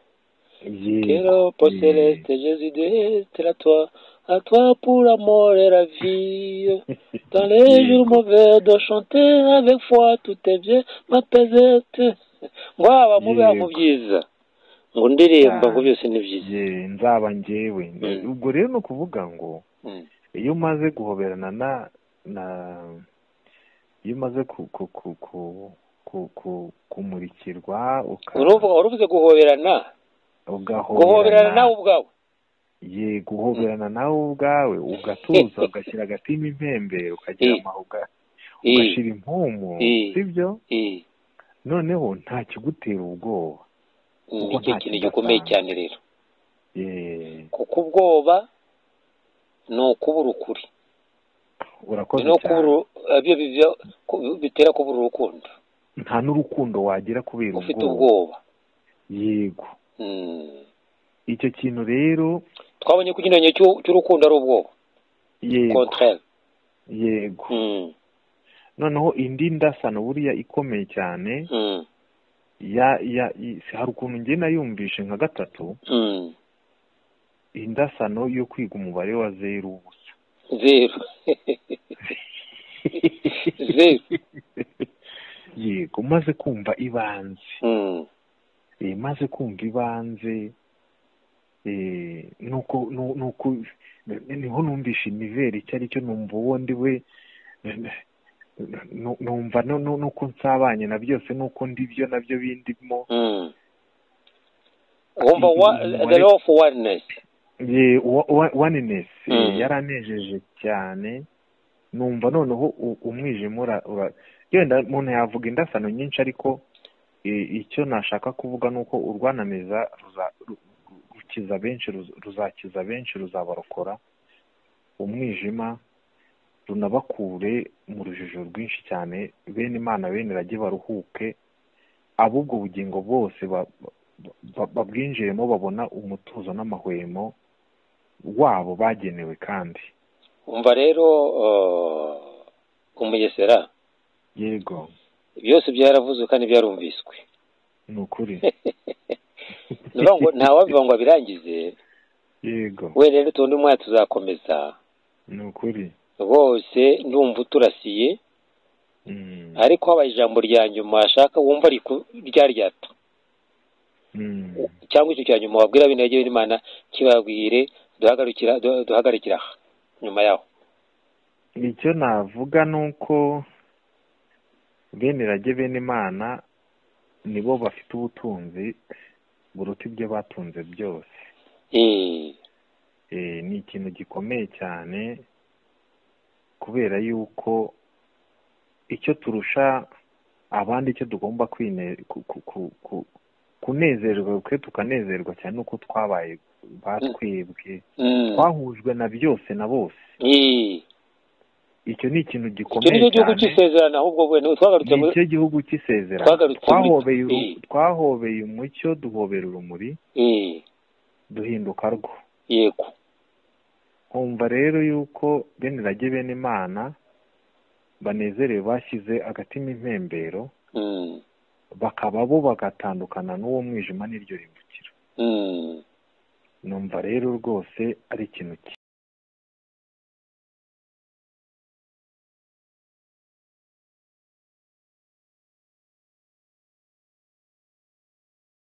Speaker 3: Yego.
Speaker 2: keho po celeste jesu deste la toi à toi pour l'amour et la vie dans les jours mauvais de chanter avec foi tout est bien ma pesette ngo haba mu biba mu
Speaker 3: Yego.
Speaker 2: byiza ngo ndirimba ngo
Speaker 3: Ah.
Speaker 2: byose ni byiza
Speaker 3: Ye, nzaba njyewe
Speaker 2: Mm.
Speaker 3: ubwo rero ni ukuvuga ngo
Speaker 2: Mm,
Speaker 3: iyo umaze guhoberana na na iyo umaze ku ku ku ku ku ku- kumurikirwa uka-
Speaker 2: uruvuga uruvuze guhoberana guhoberana
Speaker 3: ugahoberana
Speaker 2: nawe ubwawe
Speaker 3: ye guhoberana nawe ubwawe ugatuza ugashyira agatima impembe ukagira
Speaker 2: Eh.
Speaker 3: amahuga
Speaker 2: Eh.
Speaker 3: ugashyira impumu
Speaker 2: Eh.
Speaker 3: sibyo
Speaker 2: Eh,
Speaker 3: noneho nta kigutera ubwoba
Speaker 2: ni
Speaker 3: Kuko
Speaker 2: cyo
Speaker 3: nta
Speaker 2: kintu gikomeye
Speaker 3: kidasanzwe.
Speaker 2: cyane rero
Speaker 3: ye
Speaker 2: kuko ubwoba ni ukubura ukuri
Speaker 3: urakoze
Speaker 2: no
Speaker 3: cyane
Speaker 2: kubura ibyo bivyo ku- bitera kubura urukundo
Speaker 3: nta n'urukundo wagira kubera
Speaker 2: ufite ubwoba
Speaker 3: ubwoba yego
Speaker 2: Mm.
Speaker 3: icyo kintu rero
Speaker 2: twabonye ko ikinyuranye cy'u- cy'urukundo ari ubwoba
Speaker 3: yego
Speaker 2: contraire
Speaker 3: yego
Speaker 2: Mm,
Speaker 3: noneho indi ndasano buriya ikomeye cyane
Speaker 2: mm,
Speaker 3: ya ya i- hari ukuntu njye nayumvishe nka gatatu
Speaker 2: mm,
Speaker 3: indasano yo kwiga umubare wa zeru ubusa
Speaker 2: zeru zeru
Speaker 3: yego umaze kumva ibanze
Speaker 2: Mm.
Speaker 3: Eh, maze kumva ibanze eh, nuko nu- nuko niho numvisha iniveri icyo ari cyo numva uwo ndi we nu- numva no- nu- nuko nsabanye na byose nuko ndi byo nabyo bindimo
Speaker 2: Mm. wumva wa-
Speaker 3: Umubare-
Speaker 2: the law of oneness
Speaker 3: ye wa- wa- oneness eh,
Speaker 2: Mm.
Speaker 3: yaranejeje cyane numva noneho u- umwijima ura- ura- yenda umuntu yavuga indasano nyinshi ariko eh, icyo nashaka kuvuga ni uko urwanamiza ruza- ru- ru- rukiza benshi ruz- ruzakiza benshi ruzabarokora umwijima runabakure mu rujijo rwinshi cyane bene imana bene rage baruhuke ab'ubwo bugingo bwose ba- ba- ba- babwinjiyemo babona umutuzo n'amahwemo wabo bagenewe kandi
Speaker 2: umva rero uh, umugesera
Speaker 3: yego
Speaker 2: byose byaravuzwe kandi byarumviswe
Speaker 3: ni ukuri
Speaker 2: Ni ukuvuga ngo ntawabivuga ngo abirangize
Speaker 3: yego
Speaker 2: we rero tundi mwanya tuzakomeza
Speaker 3: ni ukuri
Speaker 2: bose ndumva uturasiye
Speaker 3: Mm,
Speaker 2: ariko habaye ijambo rya nyuma washaka wumva riku- ryaryato
Speaker 3: mm,
Speaker 2: cyangwa icyo cya nyuma wabwira bene rage b'imana kibabwire duhagarikira du- duhagarikira aha nyuma yaho
Speaker 3: icyo navuga ni uko bene rage bene imana nibo bafite ubutunzi buruta ibyo batunze byose
Speaker 2: Eh,
Speaker 3: Eh, ni ikintu gikomeye cyane kubera yuko icyo turusha abandi icyo tugomba kwine- ku- ku- ku- ku- kunezerwa kwe tukanezerwa cyane nuko twabaye batwebwe
Speaker 2: mm,
Speaker 3: twahujwe na byose na bose
Speaker 2: eh,
Speaker 3: icyo ni ikintu
Speaker 2: icyo
Speaker 3: gikomeye
Speaker 2: ni cyo gihugu
Speaker 3: cyane
Speaker 2: cy'isezerano ahubwo bwene twagarutse muri
Speaker 3: nicyo gihugu cy'isezerano
Speaker 2: Twagarutse muri-
Speaker 3: twahobeye uru-
Speaker 2: Eh.
Speaker 3: twahobeye umucyo duhobera urumuri
Speaker 2: Eh,
Speaker 3: duhinduka rwo
Speaker 2: yego
Speaker 3: nkumva rero yuko bene rage bene imana banezerewe bashyize agatima impembero
Speaker 2: mm,
Speaker 3: bakaba bo bagatandukana n'uwo mwijima n'iryo rimbukiro
Speaker 2: mm.
Speaker 3: numva rero rwose ari ikintu cyiza